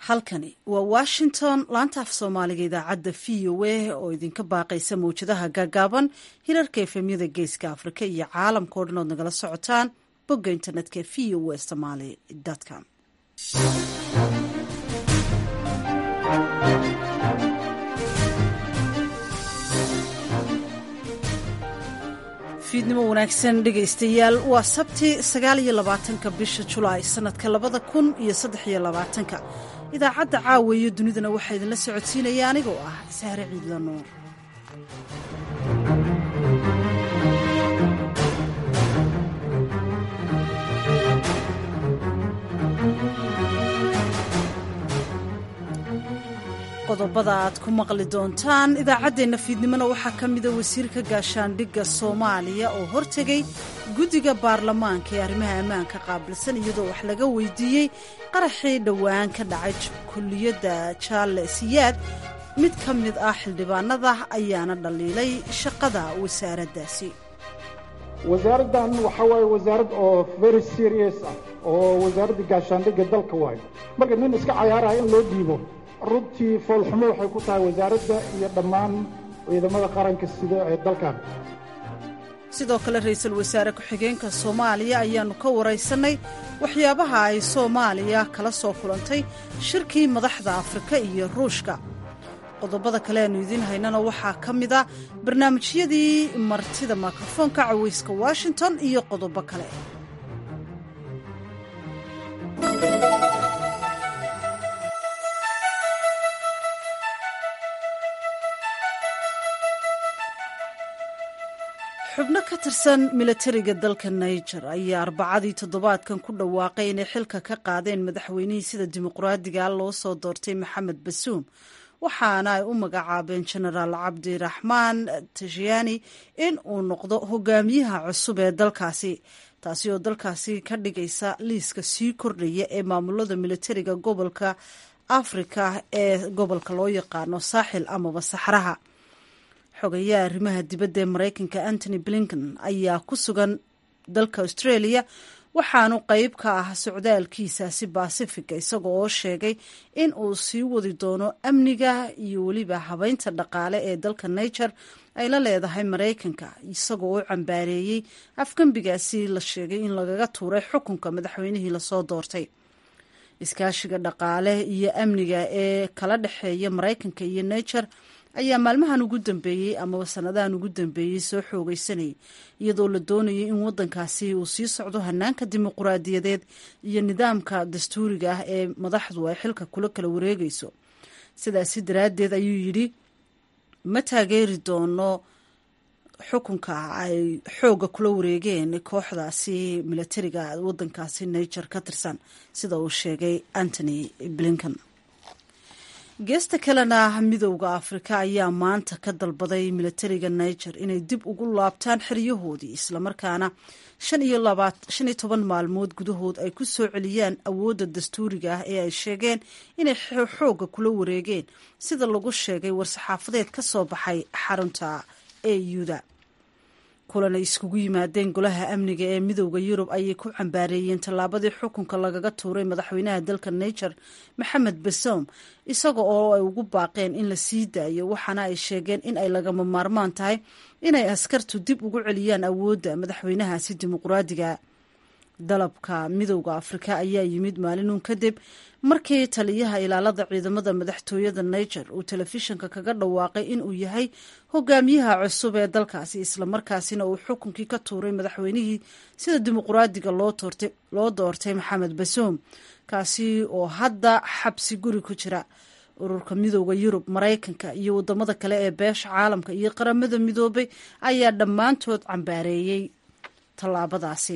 halkani waa washington laanta af soomaaliga idaacadda v o a oo idinka baaqaysa mawjadaha gaagaaban hirarka efemyada geeska afrika iyo caalamka o dhan ood nagala socotaan bogga internetka v o a somaly com fiidnimo wanaagsan dhegaystayaal waa sabti sagaal iyo labaatanka bisha julaay sanadka labada kun iyo saddex iyo labaatanka idaacadda caawa iyo dunidana waxaa idinla socodsiinaya anigoo ah sahre ciidla nuur qodobada aad ku maqli doontaan idaacaddeenna fiidnimona waxaa ka mida wasiirka gaashaandhigga soomaaliya oo hortegay guddiga baarlamaanka ee arrimaha ammaanka qaabilsan iyadoo wax laga weydiiyey qaraxii dhowaan ka dhacay kulliyadda jaale siyaad mid ka mid ah xildhibaanada ayaana dhaliilay shaqada wasaaraddaasi wasaaraddan waxaa waaye wasaarad oo very serious ah oo wasaaradda gaashaandhigga dalka waayo marka nin iska cayaaraya in loo dhiibo runtii foolxumo waxay ku tahay wasaaradda iyo dhammaan ciidamada qaranka sida ee dalkan sidoo kale ra-iisul wasaare ku-xigeenka soomaaliya ayaannu ka waraysannay waxyaabaha ay soomaaliya kala soo kulantay shirkii madaxda afrika iyo ruushka qodobada kale aanu idiin haynana waxaa ka mid a barnaamijyadii martida mikrofoonka cawayska washington iyo qodobo kale xubno ka tirsan milatariga dalka niger ayaa arbacadii toddobaadkan ku dhawaaqay inay xilka ka qaadeen madaxweynihii sida dimuqraadiga loo soo doortay maxamed basuum waxaana ay u magacaabeen genaraal cabdiraxmaan tashiyaani in uu noqdo hogaamiyaha cusub ee dalkaasi taasi oo dalkaasi ka dhigaysa liiska sii kordhaya ee maamulada milatariga gobolka afrika ee gobolka loo yaqaano saaxil amaba saxraha xogayaha arrimaha dibadda ee maraykanka antony blinken ayaa ku sugan dalka australia waxaanu qeyb ka ah socdaalkiisaasi baasifiga isaga oo sheegay in uu sii wadi doono amniga iyo weliba habeynta dhaqaale ee dalka niger ay la leedahay maraykanka isagoo u cambaareeyey afgembigaasi la sheegay in lagaga tuuray xukunka madaxweynihii lasoo doortay iskaashiga dhaqaale iyo amniga ee kala dhexeeya maraykanka iyo niger ayaa maalmahan ugu dambeeyey amaba sanadahan ugu dambeeyey soo xoogeysanayay iyadoo la doonayay in waddankaasi uu sii socdo hanaanka dimuquraadiyadeed iyo nidaamka dastuuriga ah ee madaxdu ay xilka kula kala wareegayso sidaasi daraaddeed ayuu yidhi ma taageeri doono xukunka ay xoogga kula wareegeen kooxdaasi milatariga waddankaasi niger ka tirsan sida uu sheegay antony blinken geesta kalena midowda afrika ayaa maanta ka dalbaday milatariga niger inay dib ugu laabtaan xeryahoodii islamarkaana shan iyo toban maalmood gudahood ay ku soo celiyaan awoodda dastuuriga ah ee ay sheegeen inay xoogga kula wareegeen sida lagu sheegay war-saxaafadeed ka soo baxay xarunta euda kulan ay iskugu yimaadeen golaha amniga ee midowda yurub ayay ku cambaareeyeen tallaabadii xukunka lagaga tuuray madaxweynaha dalka niger maxamed basoom isaga oo ay ugu baaqeen in la sii daayo waxaana ay sheegeen in ay lagama maarmaan tahay inay askartu dib ugu celiyaan awoodda madaxweynahaasi dimuqraadiga dalabka midowda afrika ayaa yimid maalinun kadib markii taliyaha ilaalada ciidamada madaxtooyada niger uu telefishinka kaga dhawaaqay inuu yahay hogaamiyaha cusub ee dalkaasi islamarkaasina uu xukunkii ka tuuray madaxweynihii sida dimuqraadiga loo doortay maxamed basoom kaasi oo hadda xabsi guri ku jira ururka midowda yurub maraykanka iyo wadamada kale ee beesha caalamka iyo qaramada midoobay ayaa dhammaantood cambaareeyey tallaabadaasi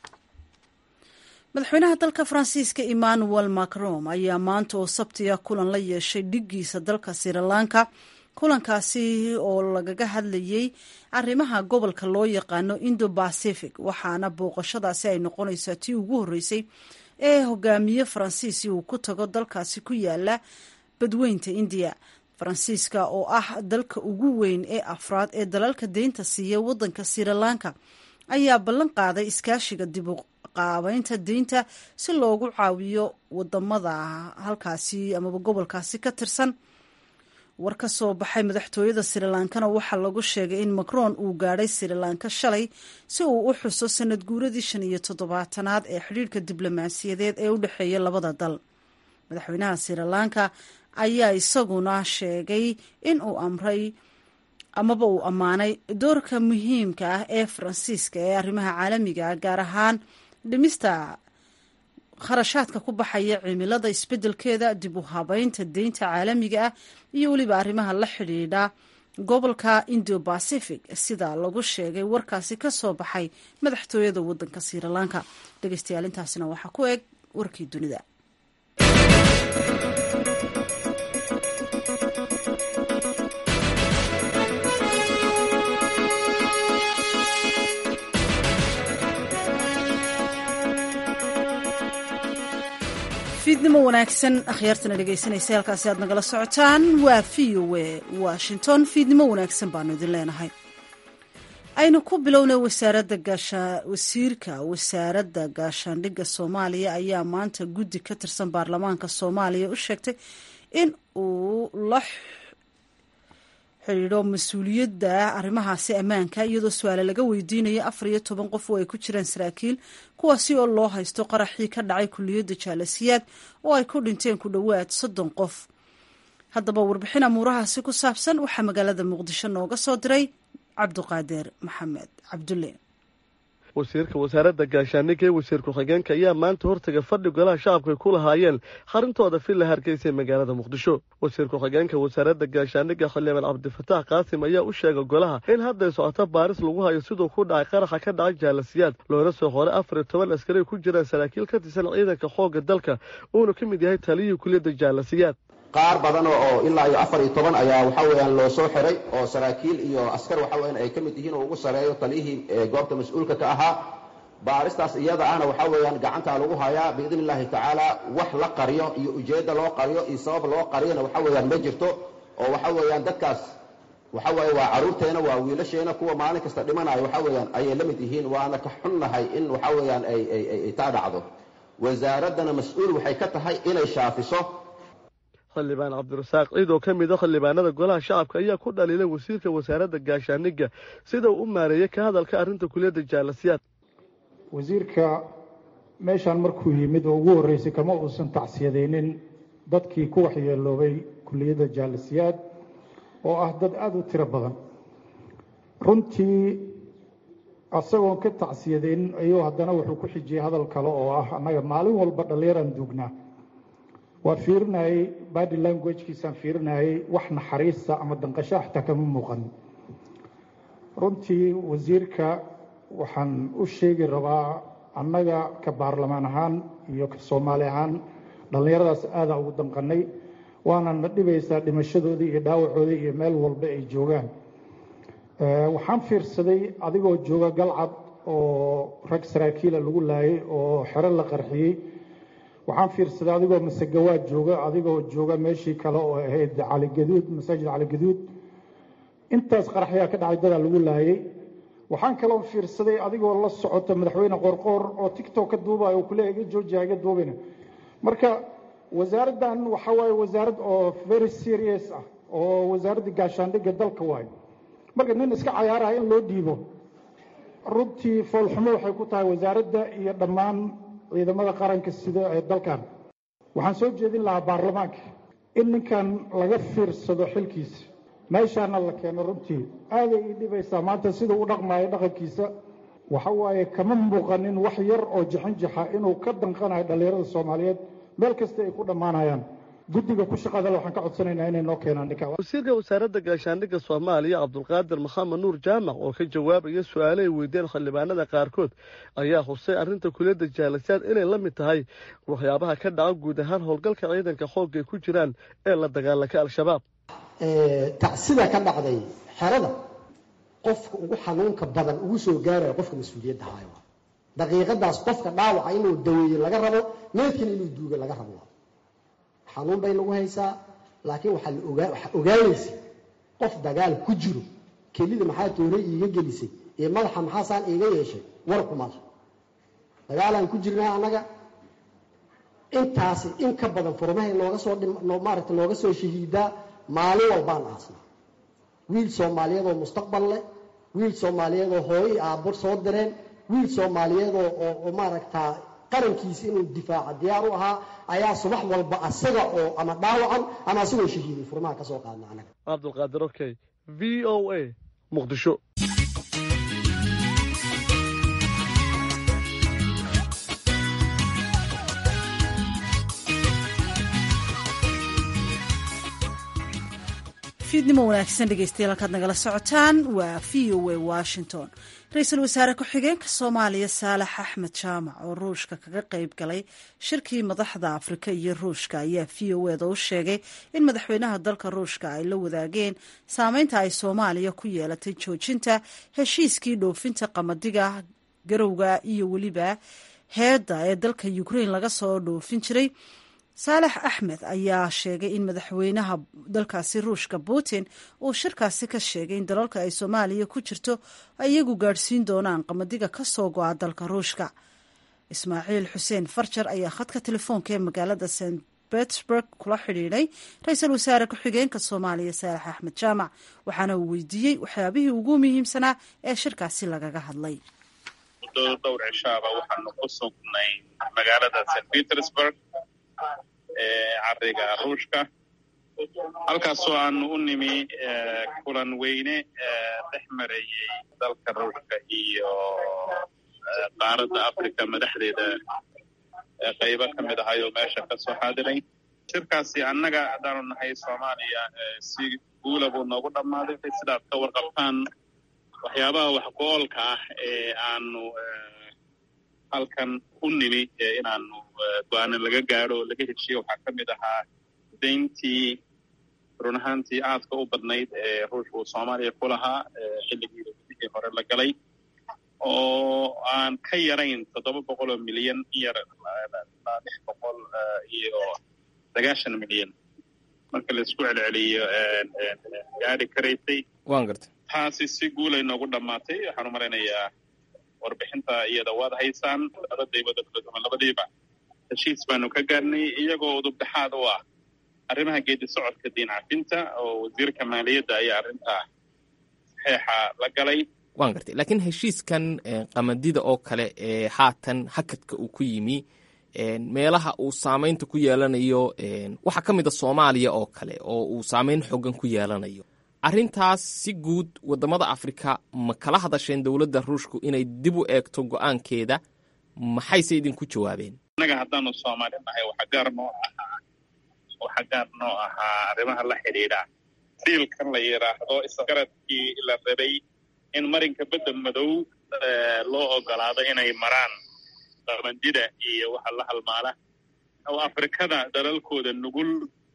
madaxweynaha dalka faransiiska emmanuel macron ayaa maanta oo sabtiga kulan la yeeshay dhiggiisa dalka sirilanka kulankaasi oo lagaga hadlayey arrimaha gobolka loo yaqaano indo bacific waxaana booqashadaasi ay noqonaysaa tii ugu horreysay ee hogaamiye faransiisi uu ku tago dalkaasi ku yaala badweynta indiya faransiiska oo ah dalka ugu weyn ee afraad ee dalalka deynta siiya waddanka sirilanka ayaa ballan qaaday iskaashiga dib u qaabeynta deynta si loogu caawiyo wadamada halkaasi amaba gobolkaasi ka tirsan war ka soo baxay madaxtooyada srilankana waxaa lagu sheegay in macron uu gaadhay srilanka shalay si uu u xuso sanad guuradii shan iyo toddobaatanaad ee xidhiirhka diblomaasiyadeed ee u dhexeeya labada dal madaxweynaha srilanka ayaa isaguna sheegay in uu amray amaba uu ammaanay doorka muhiimka ah ee faransiiska ee arrimaha caalamiga ah gaar ahaan dhimista kharashaadka ku baxaya cimilada isbeddelkeeda dib u habeynta deynta caalamiga ah iyo weliba arrimaha la xidhiidha gobolka indo bacific sida lagu sheegay warkaasi ka soo baxay madaxtooyada waddanka srilanka dhegeystayaal intaasina waxaa ku eg warkii dunida fiidnimo wanaagsan akhyaartana dhegaysanaysa halkaasi aad nagala socotaan waa v o e washington fiidnimo wanaagsan baanu idin leenahay aynu ku bilownay wasaaradda gaasha wasiirka wasaaradda gaashaandhigga soomaaliya ayaa maanta guddi ka tirsan baarlamaanka soomaaliya u sheegtay in uu la xidhiidho mas-uuliyadda arrimahaasi ammaanka iyadoo su-aale laga weydiinayo afar iyo toban qof oo ay ku jiraan saraakiil kuwaasi oo loo haysto qaraxii ka dhacay kuliyadda jaalasiyaad oo ay ku dhinteen ku dhowaad soddon qof haddaba warbixin amuurahaasi ku saabsan waxaa magaalada muqdisho nooga soo diray cabduqaadir maxamed cabdulle wasiirka wasaaradda gaashaandhigga ee wasiir ku-xigeenka ayaa maanta hortaga fadhi golaha shacabka ay ku lahaayeen xarintooda villa hargeysa ee magaalada muqdisho wasiir ku-xigeenka wasaaradda gaashaandhigga xildhibaan cabdifataax qaasim ayaa u sheegay golaha in hadday socoto baaris lagu hayo siduu ku dhacay qaraxa ka dhacay jaalasiyaad loona soo qoray afar iyo toban askari ku jiraan saraakiil ka tirsan ciidanka xoogga dalka uuna ka mid yahay taliyihii kuliyadda jaalasiyaad qaar badan oo ilaa iyo afar iyo toban ayaa waxa weeyaan loo soo xiray oo saraakiil iyo askar waxa weeyaan ay ka mid yihiin oo ugu sareeyo taliyihii goobta mas-uulka ka ahaa baaristaas iyada ahna waxa weeyaan gacantaa lagu hayaa biidni illaahi tacaala wax la qariyo iyo ujeedda loo qariyo iyo sabab loo qariyona waxa weeyaan ma jirto oo waxa weeyaan dadkaas waxa weeye waa carruurteena waa wiilasheena kuwa maalin kasta dhimanayo waxa weeyaan ayay la mid yihiin waana ka xunnahay in waxa weeyaan ay ay taa dhacdo wasaaraddana mas-uul waxay ka tahay inay shaafiso xildhibaan cabdirasaaq ciid oo ka mid a xildhibaanada golaha shacabka ayaa ku dhaliilay wasiirka wasaaradda gaashaandhigga sida uu u maareeyey ka hadalka arrinta kuliyadda jaalasiyaad wasiirka meeshaan markuu yimid oo ugu horreysay kama uusan tacsiyadaynin dadkii ku waxyeeloobay kuliyadda jaalasiyaad oo ah dad aada u tiro badan runtii asagoon ka tacsiyadaynin ayuu haddana wuxuu ku xijiyey hadal kale oo ah annaga maalin walba dhallinyaraan duugnaa waa fiirinayey body languagekiisaan fiirinayey wax naxariista ama danqasho xataa kama muuqan runtii wasiirka waxaan u sheegi rabaa annaga ka baarlamaan ahaan iyo ka soomaali ahaan dhallinyaradaas aadaa ugu danqanay waana na dhibaysaa dhimashadoodii iyo dhaawacoodii iyo meel walba ay joogaan waxaan fiirsaday adigoo jooga galcad oo rag saraakiila lagu laayay oo xero la qarxiyey waxaan fiirsaday adigoo masegawaad jooga adigoo jooga meeshii kale oo ahayd caligaduud masaajid caligaduud intaas qaraxyaa ka dhacay dadaa lagu laayey waxaan kaloo fiirsaday adigoo la socota madaxweyne qorqoor oo tictok ka duubaya oo kule iga joojiya iga duubina marka wasaaraddan waxa waaye wasaarad oo very serious ah oo wasaaradda gaashaandhigga dalka waayo marka nin iska cayaaraya in loo dhiibo runtii foolxumo waxay ku tahay wasaaradda iyo dhammaan ciidamada qaranka sida ee dalkan waxaan soo jeedin lahaa baarlamaanka in ninkan laga fiirsado xilkiisa meeshaana la keeno runtii aaday ii dhibaysaa maanta sida u dhaqmaayo dhaqankiisa waxa waaye kama muuqanin wax yar oo jixinjixa inuu ka danqanayo dhallinyarada soomaaliyeed meel kasta ay ku dhammaanayaan guddiga ku shaqada waxaan ka codsanaynaa inay noo keenaan ninka wasiirka wasaaradda gaashaandhigga soomaaliya cabdulqaadir maxamed nuur jaamac oo ka jawaabaya su-aale ay weydeen xildhibaanada qaarkood ayaa xusay arrinta kuliyadda jaalasiyaad inay la mid tahay waxyaabaha ka dhaca guud ahaan howlgalka ciidanka xoogga ay ku jiraan ee la dagaalanka al-shabaab tacsida ka dhacday xerada qofka ugu xanuunka badan ugu soo gaaraya qofka mas-uuliyadda haayo daqiiqadaas qofka dhaawaca inuu daweeye laga rabo meedkana inuu duuga laga rabo xanuun bay nagu haysaa laakiin waxaa la ogaa waxaa ogaanaysa qof dagaal ku jiro kelida maxaa toore iiga gelisay iyo madaxa maxaasaan iiga yeeshay war kuma lah dagaalaan ku jirnaa annaga intaasi in ka badan furmahay nooga soo maaragta nooga soo shahiidaa maalin walbaan aasnaa wiil soomaaliyeed oo mustaqbal leh wiil soomaaliyeed oo hooyo i aabbo soo direen wiil soomaaliyeed oo maaragtaa qarankiisa inuu difaaca diyaar u ahaa ayaa subax walba asaga oo ama dhaawacan ama asagoo shahiiday furmaha ka soo qaadna anaga cabdulqaadir okey v o a muqdisho fiidnimo wanaagsan dhegeystayaal halkaad nagala socotaan waa v o a washington ra-iisul wasaare ku-xigeenka soomaaliya saalax axmed jaamac oo ruushka kaga qeyb galay shirkii madaxda afrika iyo ruushka ayaa v o eda u sheegay in madaxweynaha dalka ruushka ay la wadaageen saameynta ay soomaaliya ku yeelatay joojinta heshiiskii dhoofinta qamadiga garowga iyo weliba heedda ee dalka ukrain laga soo dhoofin jiray saalex axmed ayaa sheegay in madaxweynaha dalkaasi ruushka putin uu shirkaasi ka sheegay in dalalka ay soomaaliya ku jirto ay iyagu gaadhsiin doonaan qamadiga ka soo go-a dalka ruushka ismaaciil xuseen farjar ayaa khadka telefoonka ee magaalada st petersburg kula xidhiidhay ra-iisul wasaare ku-xigeenka soomaaliya saalex axmed jaamac waxaana uu weydiiyey waxyaabihii ugu muhiimsanaa ee shirkaasi lagaga hadlay muddo dhowr cishaaba waxaanu ku sugnay magaalada st petersburg ee cariga ruushka halkaasoo aanu u nimi kulan weyne dhex marayey dalka ruushka iyo qaaradda africa madaxdeeda qaybo ka mid ahay oo meesha ka soo xaadiray shirkaasi annaga haddaanu nahay soomaaliya si guula buu noogu dhammaaday sidaad ka warqabtaan waxyaabaha waxgo-oolka ah ee aanu halkan u nimi inaanu go-aana laga gaadho o laga heshiyo waxaa ka mid ahaa dayntii run ahaantii aadka u badnayd ee ruushka uu soomaaliya ku lahaa xilligii wixii hore la galay oo aan ka yarayn toddoba boqol oo milyan yar ilaa lix boqol iyo sagaashan milyan marka laisku celceliyo gaari karaysay waan garta taasi si guulay noogu dhammaatay waxaan u malaynayaa warbixinta iyada waad haysaan labadayba dadbaduma labadiiba heshiis baanu ka gaarnay iyagoo udubdhexaad u ah arrimaha geedi socodka diin cafinta oo wasiirka maaliyadda ayaa arrintaa saxeexa la galay waan gartay laakiin heshiiskan qamadida oo kale ee haatan hakadka uu ku yimi meelaha uu saamaynta ku yeelanayo waxaa ka mid a soomaaliya oo kale oo uu saamayn xoogan ku yeelanayo arrintaas si guud waddamada afrika ma kala hadasheen dowladda ruushku inay dib u eegto go-aankeeda maxayse idinku jawaabeen innaga haddaanu soomaali nahay waxa gaar noo ahaa waxa gaar noo ahaa arrimaha la xidhiidha diilkan la yidhaahdo isgaradkii la rabay in marinka bedda madow loo ogolaado inay maraan qabandida iyo waxa la halmaala oo afrikada dalalkooda nugul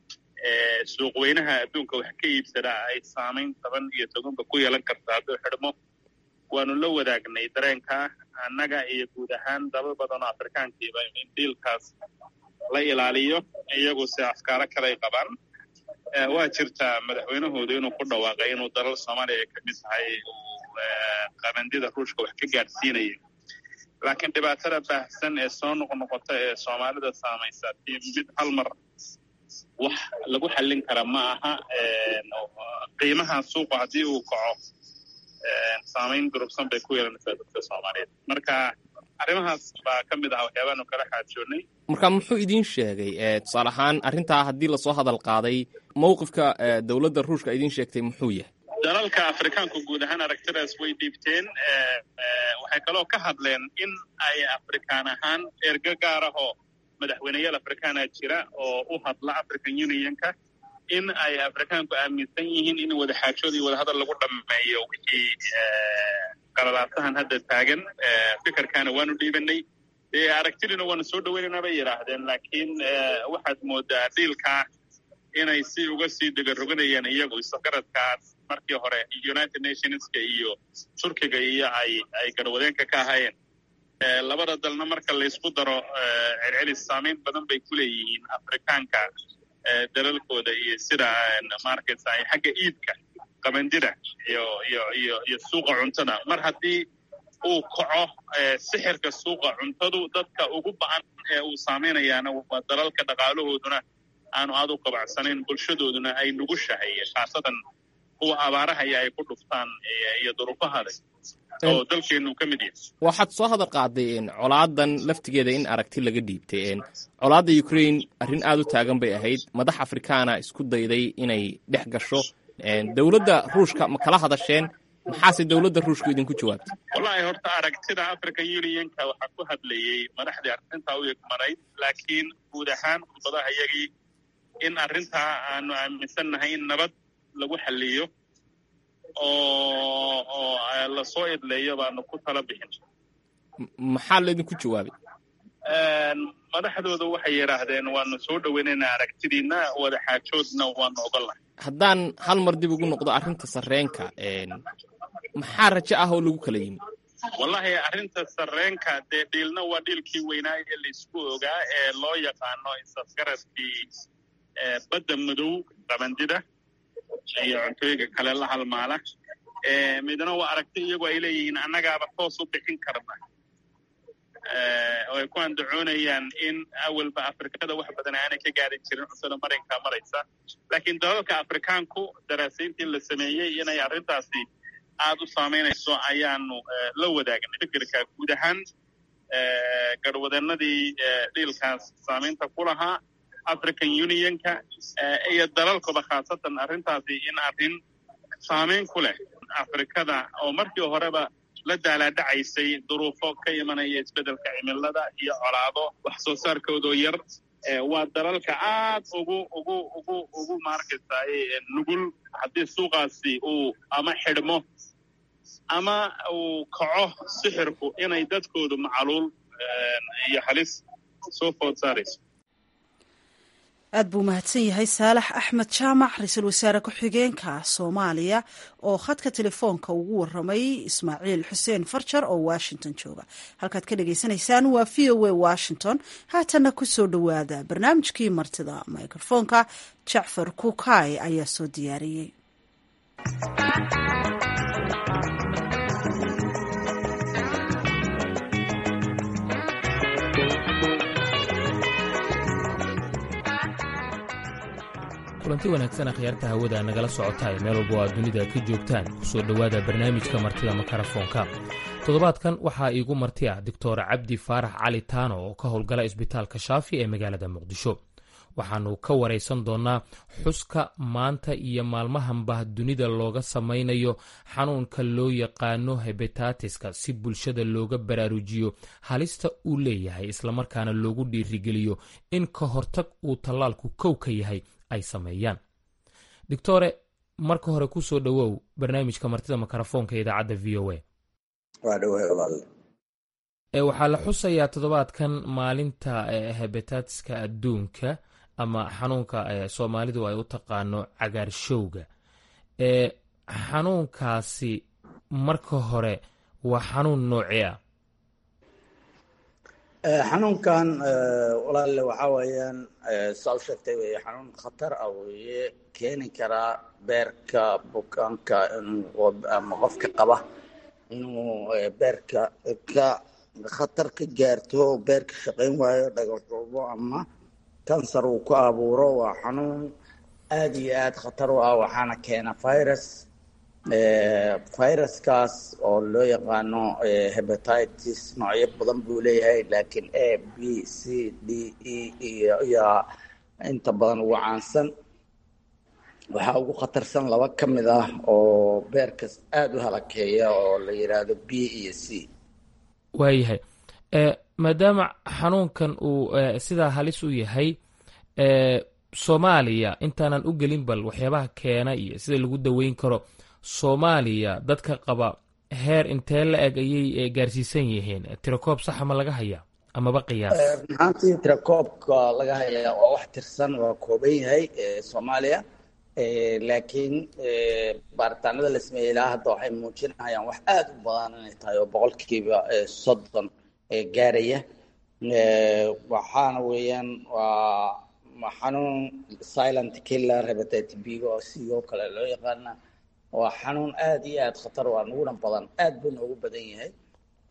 suuqweynaha adduunka wax ka iibsadaa ay saamayn toban iyo tobanba ku yeelan karto hadduu xidhmo waanu la wadaagnay dareenkaa annaga iyo guud ahaan dalal badan oo afrikaankiiba in diilkaas la ilaaliyo iyagu si afkaaro kaley qabaan waa jirtaa madaxweynahoodu inuu ku dhawaaqay inuu dalal soomaaliya ay ka mid tahay uu qabandida ruushka wax ka gaadhsiinayo laakiin dhibaatada baahsan ee soo noqnoqota ee soomaalida saamaysa tii mid hal mar wax lagu xallin kara ma aha qiimaha suuqa haddii uu kaco saamayn durugsan bay ku yeelanaysaa dadka soomaaliyeed marka arrimahaas baa ka mid aha waxyaabaanu kala xaajoonnay marka muxuu idiin sheegay tusaale ahaan arrintaa haddii lasoo hadal qaaday mowqifka dowladda ruushka idiin sheegtay muxuu yahay dalalka afrikaanku guud ahaan aragtidaas way dhiibteen waxay kaloo ka hadleen in ay afrikaan ahaan ergo gaar ahoo madaxweyneyaal afrikaana jira oo u hadla african unionka in ay afrikaanku aaminsan yihiin in wadaxaajood iyo wadahadal lagu dhammeeyo wixii qalalaasahan hadda taagan fikirkaana waanu dhiibanay dee aragtidina waanu soo dhoweynaynaa bay yidhaahdeen laakiin waxaad moodaa dhiilkaa inay si uga sii degaroganayaan iyagu isgaradkaas markii hore united nationska iyo turkiga iyo ay ay garwadeenka ka ahaayeen labada dalna marka laysku daro celcelis saamayn badan bay ku leeyihiin afrikaanka dalalkooda iyo sida markaysa xagga iibka qabandida iyo iyo iyo iyo suuqa cuntada mar haddii uu kaco sixirka suuqa cuntadu dadka ugu ba-an ee uu saamaynayaana waa dalalka dhaqaalahooduna aanu aad u qabacsanayn bulshadooduna ay nugushahay khaasatan kuwa abaarahaya ay ku dhuftaan iyo duruufahada oo dalkeenu ka mid yahay waxaad soo hadal qaaday colaadan laftigeeda in aragti laga dhiibtay colaadda ukraine arrin aad u taagan bay ahayd madax afrikaana isku dayday inay dhex gasho dowladda ruushka ma kala hadasheen maxaase dowladda ruushku idinku jawaabtay wallahi horta aragtida african unionka waxaa ku hadlayey madaxdii arrintaa u egmanayd laakiin guud ahaan khudbadaha iyagii in arrintaa aanu aaminsannahay in nabad lagu xaliyo oo oo lasoo idleeyo baanu ku tala bixin maxaa laydinku jawaabay madaxdooda waxay yidhaahdeen waanu soo dhoweynaynaa aragtidiina wada xaajoodna waanu ogolnahay haddaan hal mar dib ugu noqdo arrinta sarreenka maxaa rajo ah oo lagu kala yimi wallahi arrinta sarreenka dee dhiilna waa dhiilkii weynaa ee laisku ogaa ee loo yaqaano isasgaradkii badda madow qabandida iyo cuntooyinka kale la halmaala midna waa aragti iyagu ay leeyihiin annagaaba toos u bixin karna oo ay ku andacoonayaan in awalba afrikada wax badan aanay ka gaari jirin cuntada marinka maraysa laakiin dalalka afrikaanku daraasayntii la sameeyey inay arrintaasi aad u saamaynayso ayaanu la wadaagnay fikirka guud ahaan garwadeenadii dhiilkaas saamaynta ku lahaa african unionka iyo dalalkuba khaasatan arrintaasi in arrin saamayn ku leh afrikada oo markii horeba la daalaadhacaysay duruufo ka imanaya isbeddelka cimilada iyo colaado wax soo saarkoodoo yar waa dalalka aad ugu ugu ugu ugu maarkaysaay nugul haddii suuqaasi uu ama xidhmo ama uu kaco sixirku inay dadkoodu macaluul iyo halis soo food saarayso aad buu mahadsan yahay saalax axmed jaamac ra-iisul wasaare ku-xigeenka soomaaliya oo khadka telefoonka ugu waramay ismaaciil xuseen farjar oo washington jooga halkaad ka dhagaysanaysaan waa v o a washington haatana kusoo dhowaada barnaamijkii martida microfoonka jacfar kuukay ayaa soo diyaariyey kulanti wanaagsan akhyaarta hawada nagala socotaay meel walba oo aad dunida ka joogtaan kusoo dhowaada barnaamijka martida makarafoonka toddobaadkan waxaa iigu marti ah doctor cabdi faarax cali taano oo ka howlgala isbitaalka shaafi ee magaalada muqdisho waxaannu ka waraysan doonnaa xuska maanta iyo maalmahanba dunida looga samaynayo xanuunka loo yaqaano hebetatiska si bulshada looga baraarujiyo halista uu leeyahay islamarkaana loogu dhiirigeliyo in ka hortag uu tallaalku kow ka yahay ay sameeyaan doctore marka hore ku soo dhowow barnaamijka martida makarafoonka idaacadda v o a waxaa la xusayaa toddobaadkan maalinta hebetatiska adduunka ama xanuunka soomaalidu ay u taqaano cagaarshowga xanuunkaasi marka hore waa xanuun noocee ah xanuunkan walaale waxaa weeyaan saa u sheegtay wey xanuun khatar ah weeye keeni karaa beerka bukaanka ama qofka qaba inuu beerka ka khatar ka gaarto beerka shaqayn waayo dhagaxuubo ama kansar uu ku abuuro waa xanuun aada iyo aada khatar u ah waxaana keena virus viruskaas oo loo yaqaano hebatitis noocyo badan buu leeyahay laakiin a b c d e iyo iyo inta badan ugu caansan waxaa ugu khatarsan laba ka mid ah oo beerkas aada u halakeeya oo la yidhaahdo b iyo c waayahay maadaama xanuunkan uu sidaa halis u yahay soomaaliya intaanan u gelin bal waxyaabaha keena iyo sida lagu daweyn karo soomaaliya dadka qaba heer intee la eg ayay gaarsiisan yihiin tirakoob saxa ma laga hayaa amaba qiyaas ahaantii tirakoobka laga hayaa waa wax tirsan waa kooban yahay soomaaliya laakiin baaritaanada la sameeyey ilaa hadda waxay muujinayaan wax aada u badan inay tahay oo boqolkiiba soddon gaaraya waxaana weeyaan waa xanuun silent killer hepatitis b oo sidoo kale loo yaqaana waa xanuun aada iyo aada khatar waa nuguna badan aada buu noogu badan yahay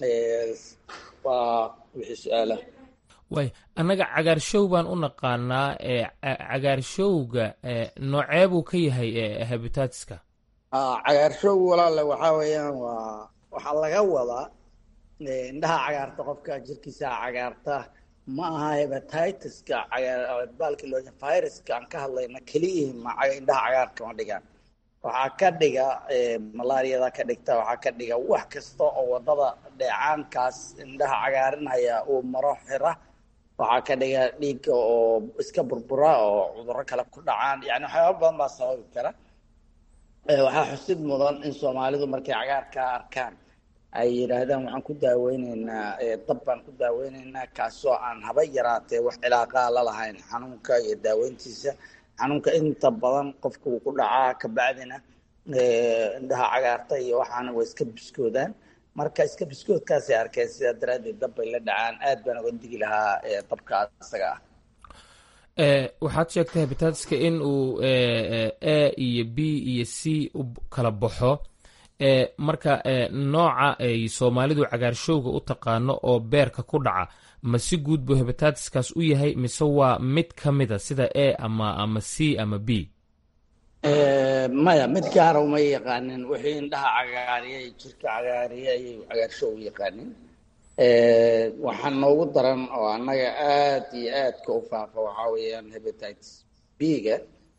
waa wixii su-aala waay annaga cagaarshow baan u naqaanaa cagaarshowga noocee buu ka yahay habitaatiska cagaarshow walaale waxaa weeyaan waa waxaa laga wadaa indhaha cagaarta qofka jirkiisa cagaarta ma aha hebatitis-ka baalki loo viruska aan ka hadlayna keliyihi ma indhaha cagaarka ma dhigaan waxaa ka dhiga malaariyada ka dhigta waxaa ka dhiga wax kasta oo wadada dheecaankaas indhaha cagaarinaya uu maro xira waxaa ka dhiga dhiigga oo iska burbura oo cudurro kale ku dhacaan yani waxyaaba badan baa sababi kara waxaa xusid mudan in soomaalidu markay cagaarka arkaan ay yidhaahdaan waxaan ku daaweyneynaa dab baan ku daaweyneynaa kaasoo aan haba yaraatee wax cilaaqaa la lahayn xanuunka iyo daaweyntiisa xanuunka inta badan qofka wuu ku dhacaa kabacdina indhaha cagaarta iyo waxaana way iska biskoodaan marka iska biskoodkaasay arkeen sidaa daraaddeed dab bay la dhacaan aad baan uga digi lahaa dabka isaga ah waxaad sheegtay habitaatiska in uu a iyo b iyo c u kala baxo marka nooca ay soomaalidu cagaarshowga u taqaano oo beerka ku dhaca ma si guud buu hebataatiskaas u yahay mise waa mid ka mida sida a ama ama c ama b maya mid gaara uma yaqaanin wixii indhaha cagaariya iyo jirka cagaariya ayay cagaarshow u yaqaanin waxaa noogu daran oo annaga aad iyo aadka u faafa waxaa weeyaan hebatitis b-ga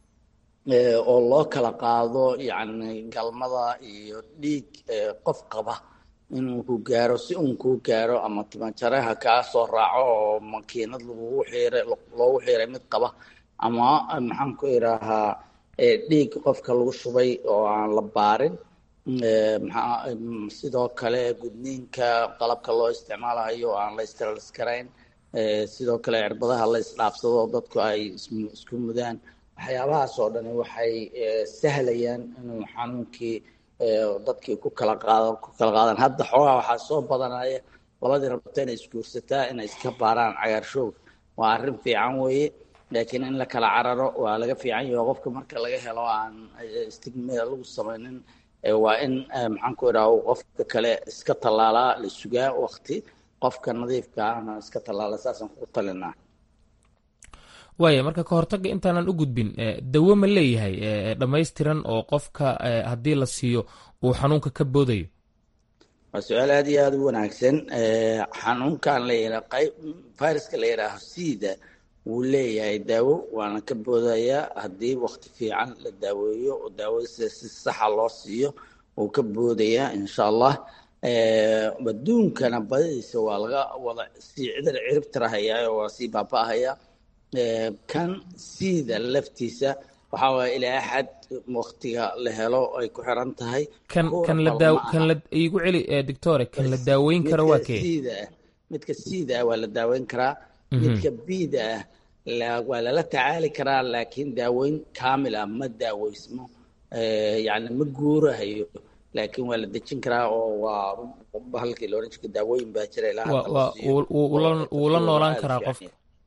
oo loo kala qaado yacni galmada iyo dhiig qof qaba inuu ku gaaro si uun kuu gaaro ama timajareha kaa soo raaco oo makiinad lagugu xiiray loogu xiiray mid qaba ama maxaan ku idhaahaa dhiig qofka lagu shubay oo aan la baarin maxaa sidoo kale gudniinka qalabka loo isticmaalayo oo aan la istiraliskarayn sidoo kale cirbadaha la isdhaafsado dadku ay isku mudaan waxyaabahaas oo dhani waxay sahlayaan inuu xanuunkii dadkii ku kala qaado ku kala qaadaan hadda xoogaa waxaa soo badanaya labadii rabta inay isguursataa inay iska baaraan cagaarshowga waa arrin fiican weeye laakiin in la kala cararo waa laga fiican yaho qofka marka laga helo aan stigmada lagu samaynin waa in maxaan ku idhaha qofka kale iska tallaalaa la sugaa wakti qofka nadiifka ahna iska tallaala saasaan ku talinaa waaya marka ka hortagga intaanan u gudbin dawo ma leeyahay dhammaystiran oo qofka haddii la siiyo uu xanuunka ka boodayo waa su-aal aada iyo aada u wanaagsan xanuunkan la yidhaa qayb viruska la yidhaaho sida wuu leeyahay daawo waana ka boodayaa haddii wakti fiican la daaweeyo oo daawadiisa si saxa loo siiyo wuu ka boodayaa insha allah adduunkana badidiisa waa laga wada sii cidar cirib tirahayaa oo waa sii baaba-ahayaa kan siida laftiisa waxaa waaya ilaa axad waktiga la helo ay ku xiran tahay kan kan la daaw kan la iigu celi doctore kan la daaweyn karo waa kee siida ah midka siida ah waa la daaweyn karaa midka biida ah waa lala tacaali karaa laakiin daaweyn kaamil ah ma daaweysmo yani ma guurahayo laakiin waa la dejin karaa oo waa halkii la oran jirka daawooyin baa jira ilaa wuu la noolaan karaa qofka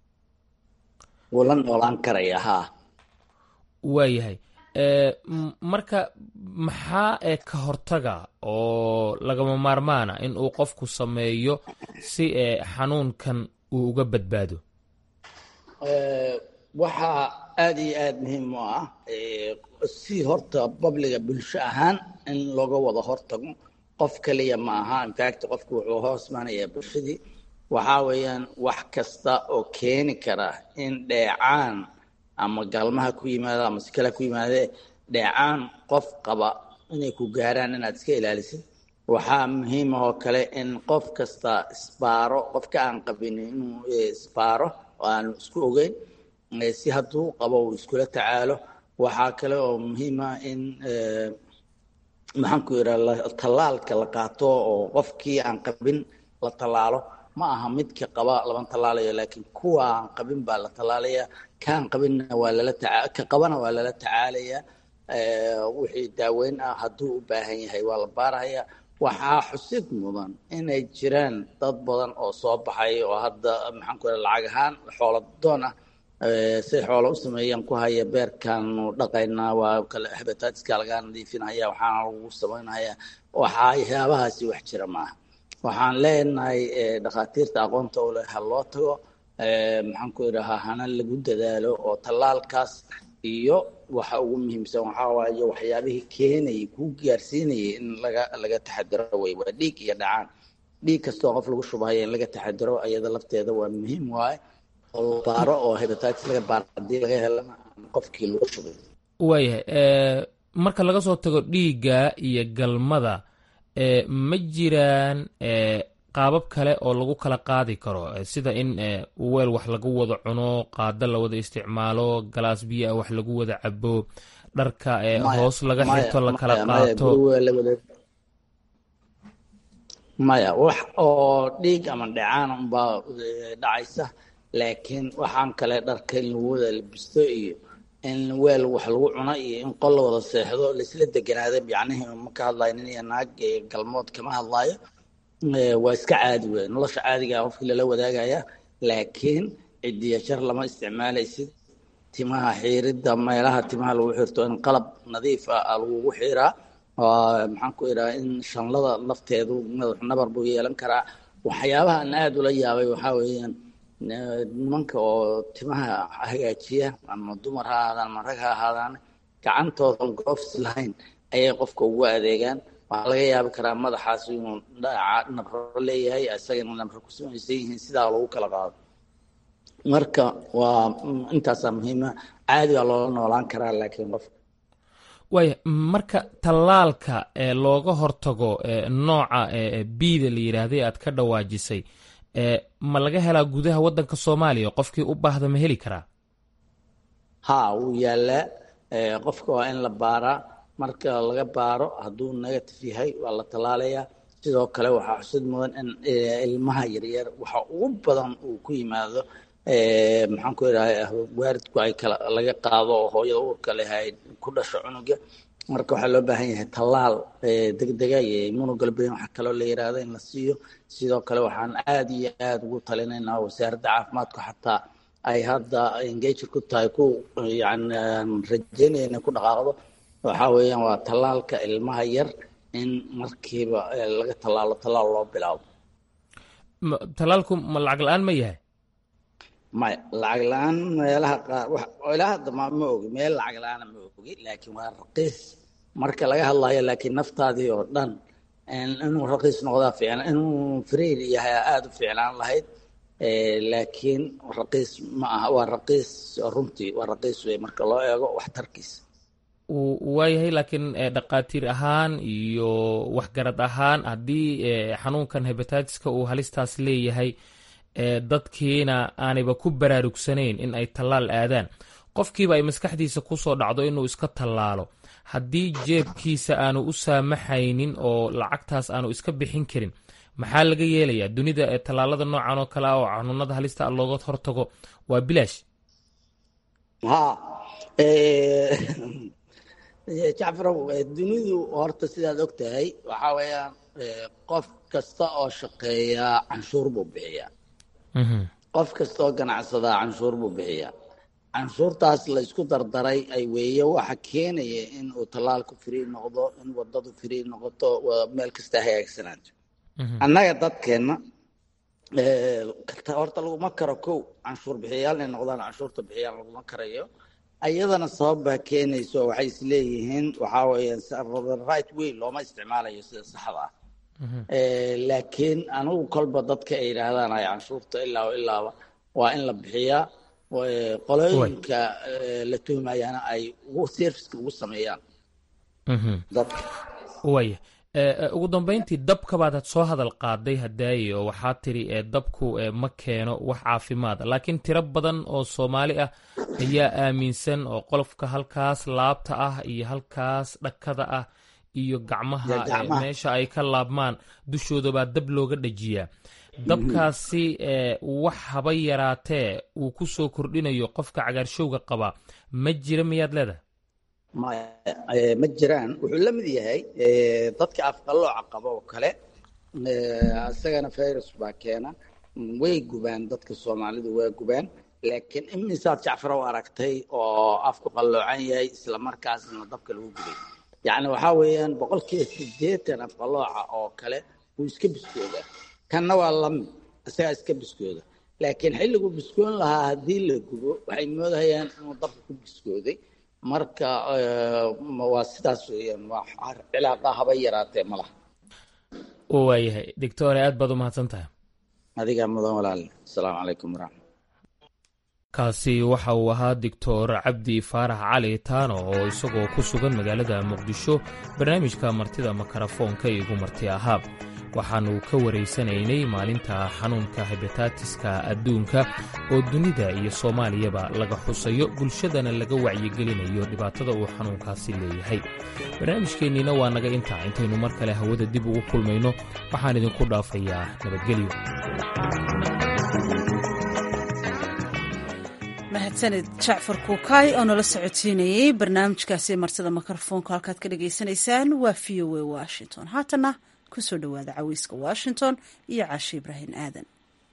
wuu la noolaan karaya haa waayahay marka maxaa ee ka hortaga oo lagama maarmaana in uu qofku sameeyo si ee xanuunkan uu uga badbaado waxaa aada iyo aada muhiim u ah si horta babliga bulsho ahaan in looga wada hortago qof kaliya ma aha infact qofku wuxuu hoos maanayaa bulshadii waxaa weeyaan wax kasta oo keeni kara in dheecaan ama galmaha ku yimaado ama si kale ku yimaadee dheecaan qof qaba inay ku gaaraan inaad iska ilaalisid waxaa muhiim ah oo kale in qof kasta isbaaro qofka aan qabin inuu isbaaro oo aanu isku ogeyn si hadduu qabo uu iskula tacaalo waxaa kale oo muhiima in maxaanku yidhaha tallaalka la qaato oo qofkii aan qabin la tallaalo ma aha midka qaba lama tallaalayo laakiin kuwa aan qabin baa la tallaalaya kaan qabinna waa lala taca ka qabana waa lala tacaalaya wixii daaweyn ah hadduu u baahan yahay waa la baaraya waxaa xusid mudan inay jiraan dad badan oo soo baxay oo hadda maxaan ku yidhaha lacag ahaan xoolo doon ah say xoolo u sameeyaan ku haya beerkaanu dhaqaynaa waa kale hebataatiska lagaa nadiifinaya waxaana lagu samaynaya waxyaabahaasi wax jira maaha waxaan leenahay dhakhaatiirta aqoonta u leh ha loo tago maxaan ku idhahaa hana lagu dadaalo oo tallaalkaas iyo waxa ugu muhiimsan waxaa waaye waxyaabihii keenayay kuu gaarsiinayay in laga laga taxadiro wey waa dhiig iyo dhacaan dhiig kastoo qof lagu shubahaya in laga taxadiro ayada lafteeda waa muhiim waaye oo baaro oo hepatitis laga baaro haddii laga helana qofkii lagu shubay waayahay marka laga soo tago dhiigga iyo galmada ma jiraan qaabab kale oo lagu kala qaadi karo sida in weel wax lagu wada cuno qaado la wada isticmaalo galaas biyo ah wax lagu wada cabo dharka hoos laga xirto la kala qaato maya wax oo dhiig ama dhacaan unbaa dhacaysa laakiin waxaan kale dharka in lagu wada labisto iyo in weel wax lagu cuno iyo in qol la wada seexdo laisla deganaada yacnihii ma ka hadlayo nin iyo naag galmood kama hadlaayo waa iska caadi wey nolosha caadigaa qofkii lala wadaagaya laakiin cidiya jar lama isticmaalaysid timaha xiiridda meelaha timaha lagu xirto in qalab nadiif ah lagugu xiraa maxaan ku idhaha in shanlada lafteedu madax nabar buu yeelan karaa waxyaabaha aan aada ula yaabay waxaa weeyaan nimanka oo timaha hagaajiya ama dumar ha ahaadaan ama rag ha ahaadaan gacantoodan goofs lahayn ayay qofka ugu adeegaan waxaa laga yaabi karaa madaxaas inuu nabro leeyahay isagana nabro ku samaysan yihiin sidaa lagu kala qaado marka waa intaasaa muhiima caadi baa loola noolaan karaa laakiin qofka waaya marka tallaalka ee looga hortago nooca biida la yidhaahday aad ka dhawaajisay ma laga helaa gudaha waddanka soomaaliya qofkii u baahda ma heli karaa ha wuu yaalaa qofka waa in la baaraa marka laga baaro hadduu negative yahay waa la tallaalayaa sidoo kale waxaa xusid mudan in ilmaha yaryar waxa ugu badan uu ku yimaado maxaan ku idhaha waaridku ay kala laga qaado oo hooyada uurka leh ay ku dhasho cunuga marka waxaa loo baahan yahay tallaal degdega iyo immunoglobulin waxa kaloo la yiraahdo in la siiyo sidoo kale waxaan aada iyo aada ugu talinaynaa wasaaradda caafimaadku xataa ay hadda engaged ku tahay ku yani rajeynaya inay ku dhaqaaqdo waxaa weeyaan waa tallaalka ilmaha yar in markiiba laga tallaalo tallaal loo bilaabo tallaalku ma lacag la-aan ma yahay maya lacag la-aan meelaha qaar ilaa hadda ma ma ogi meel lacag la-aana ma ogi laakiin waa raqiis marka laga hadlayo laakiin naftaadii oo dhan inuu raqiis noqdaa fiicna inuu friil yahay aada u fiicnaan lahayd laakiin raqiis ma aha waa raqiis runtii waa raqiis wey marka loo eego waxtarkiisa waayahay laakiin dhaqaatiir ahaan iyo waxgarad ahaan haddii xanuunkan hebatiska uu halistaas leeyahay dadkiina aanayba ku baraarugsanayn in ay tallaal aadaan qofkiiba ay maskaxdiisa kusoo dhacdo inuu iska tallaalo haddii jeebkiisa aanu u saamaxaynin oo lacagtaas aanu iska bixin karin maxaa laga yeelayaa dunida tallaalada noocan oo kale ah oo xanuunada halista looga hortago waa bilaash ha jacfarow dunidu horta sidaad og tahay waxaa weeyaan qof kasta oo shaqeeya canshuur buu bixiyaa qof kasta oo ganacsadaa canshuur buu bixiyaa canshuurtaas la isku dardaray ay weeye waxa keenaya in uu tallaalku free noqdo in wadadu free noqoto meel kasta hagaagsanaato annaga dadkeenna horta laguma karo kow canshuur bixiyaal inay noqdaan canshuurta bixiyaan laguma karayo ayadana sabab baa keenayso waxay isleeyihiin waxaa weeyaan right way looma isticmaalayo sida saxda ah laakiin anigu kolba dadka ay yidhaahdaan ay canshuurta ilaa ilaaba waa in la bixiyaa qolooyinka la tuhmayana ay ugu serviceka ugu sameeyaan dadka waaya ugu dambeyntii dabka baad soo hadal qaaday hadaaye oo waxaa tiri dabku ma keeno wax caafimaad laakiin tiro badan oo soomaali ah ayaa aaminsan oo qolofka halkaas laabta ah iyo halkaas dhakada ah iyo gacmaha meesha ay ka laabmaan dushoodabaa dab looga dhajiyaa dabkaasi wax haba yaraatee uu ku soo kordhinayo qofka cagaarshowga qaba ma jira miyaad leedahay ma jiraan wuxuu la mid yahay dadka afqalooca qaba oo kale isagana virus baa keena way gubaan dadka soomaalidu waa gubaan laakiin imisaad jacfarow aragtay oo afku qalloocan yahay isla markaasna dabka lagu gubay yacni waxaa weeyaan boqolkiiba sideetan afqalooca oo kale wuu iska biskoodaa kanna waa lamid isagaa iska biskooda laakiin xilliguu biskoon lahaa haddii la gubo waxay moodahayaan inuu dabka ku biskooday marka waa sidaas weeyaan waa cilaaqa haba yaraatee ma laha waayahay doctore aad baad u mahadsan tahay adigaa mudan walaale asalaamu calaykum waraxmat kaasi waxa uu ahaa doctor cabdi faarax cali taano oo isagoo ku sugan magaalada muqdisho barnaamijka martida makarafoonka igu marti ahaa waxaannu ka waraysanaynay maalinta xanuunka hebataatiska adduunka oo dunida iyo soomaaliyaba laga xusayo bulshadana laga wacyigelinayo dhibaatada uu xanuunkaasi leeyahay barnaamijkeenniina waa naga intaa intaynu mar kale hawada dib ugu kulmayno waxaan idinku dhaafayaa nabadgelyo mahadsaned jacfar kuukaay oo nala socotiinayey barnaamijkaasi martida mikrofoonka halkaad ka dhagaysanaysaan waa v o a washington haatana kusoo dhowaada caweyska washington iyo caashe ibraahim aadan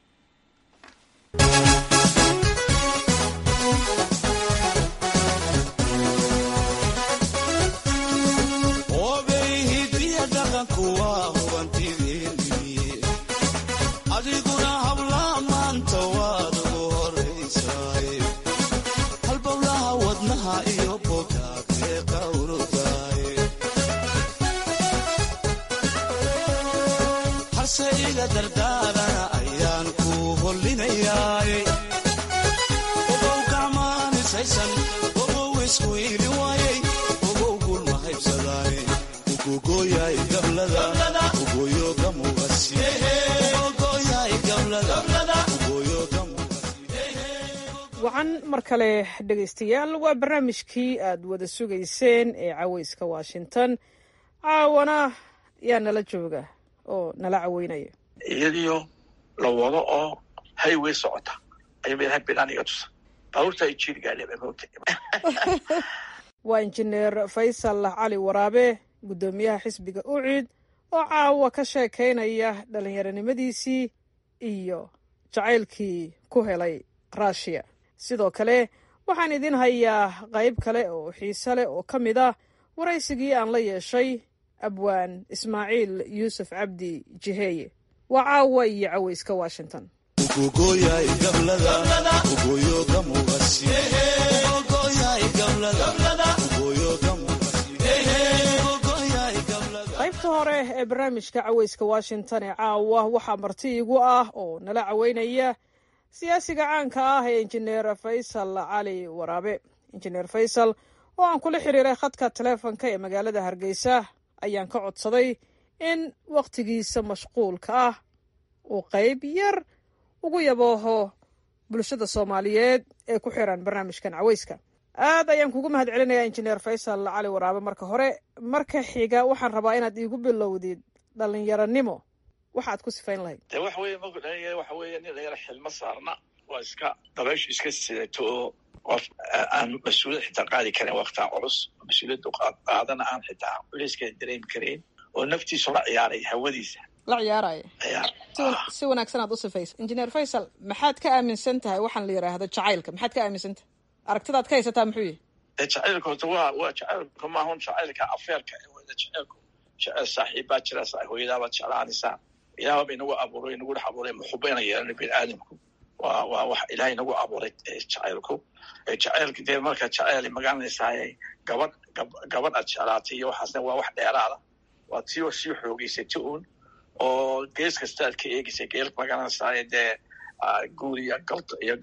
wacan mar kale dhegaystayaal waa barnaamijkii aad wada sugayseen ee caweyska washington caawana yaa nala jooga oo nala caweynaya iyadiyo la wado oo highway socota ayuu meelaha bilaan iga tusa baabuurta ay jiiri gaadheen moogta waa injineer faysal cali waraabe guddoomiyaha xisbiga ucid oo caawa ka sheekaynaya dhallinyaronimadiisii iyo jacaylkii ku helay ruushiya sidoo kale waxaan idin hayaa qayb kale oo xiise leh oo ka mid ah waraysigii aan la yeeshay abwaan ismaaciil yuusuf cabdi jiheeye waa caawa iyo caweyska washington qaybta hore ee barnaamijka caweyska washington ee caawa waxaa marti igu ah oo nala caweynaya siyaasiga caanka ah ee injineer faysal cali waraabe injineer faysal oo aan kula xiriiray khadka taleefonka ee magaalada hargeysa ayaan ka codsaday in wakhtigiisa mashquulka ah uu qayb yar ugu yabooho bulshada soomaaliyeed ee ku xiran barnaamijkan caweyska aad ayaan kugu mahad celinayaa injineer faysal cali waraabe marka hore marka xiga waxaan rabaa inaad iigu bilowdid dhallinyaronimo waxaad ku sifayn lahayd de waxa weeye marku dhalinyaro waxa weeye nin dhalinyaro xilmo saarna waa iska dabayshu iska sidato oo qof aan mas-uuliyad xitaa qaadi karin waktaa culus mas-uuliyaddu qaadana aan xitaa culeyskeeda dareemi karayn oo naftiisu la ciyaaray hawadiisa la ciyaaraya si wanaagsan aad u sifaysa injineer faysal maxaad ka aaminsan tahay waxaan la yidhaahdo jacaylka maxaad ka aaminsan tahay aragtidaad ka haysataa muxuu yihi jacaylka horta waa waa jacaylka maahun jacaylka afeerka wada jacaylku jacayl saaxiibbaa jira hooyadaabaad jeclaanaysaa ilaahba ba inagu abuuray inagu dhex abuuray muxuba ina yeelana bini aadamku waa waa wax ilaah inagu abuuray jacaylku jacaylka dee marka jacayl magaranaysaay gabadh gabadh aad jeclaatay iyo waxaasna waa wax dheeraada waa tii oo sii xoogeysata uun oo gees kasta aad ka eegeysa geel magaranaysaay dee guur iyo galto iyo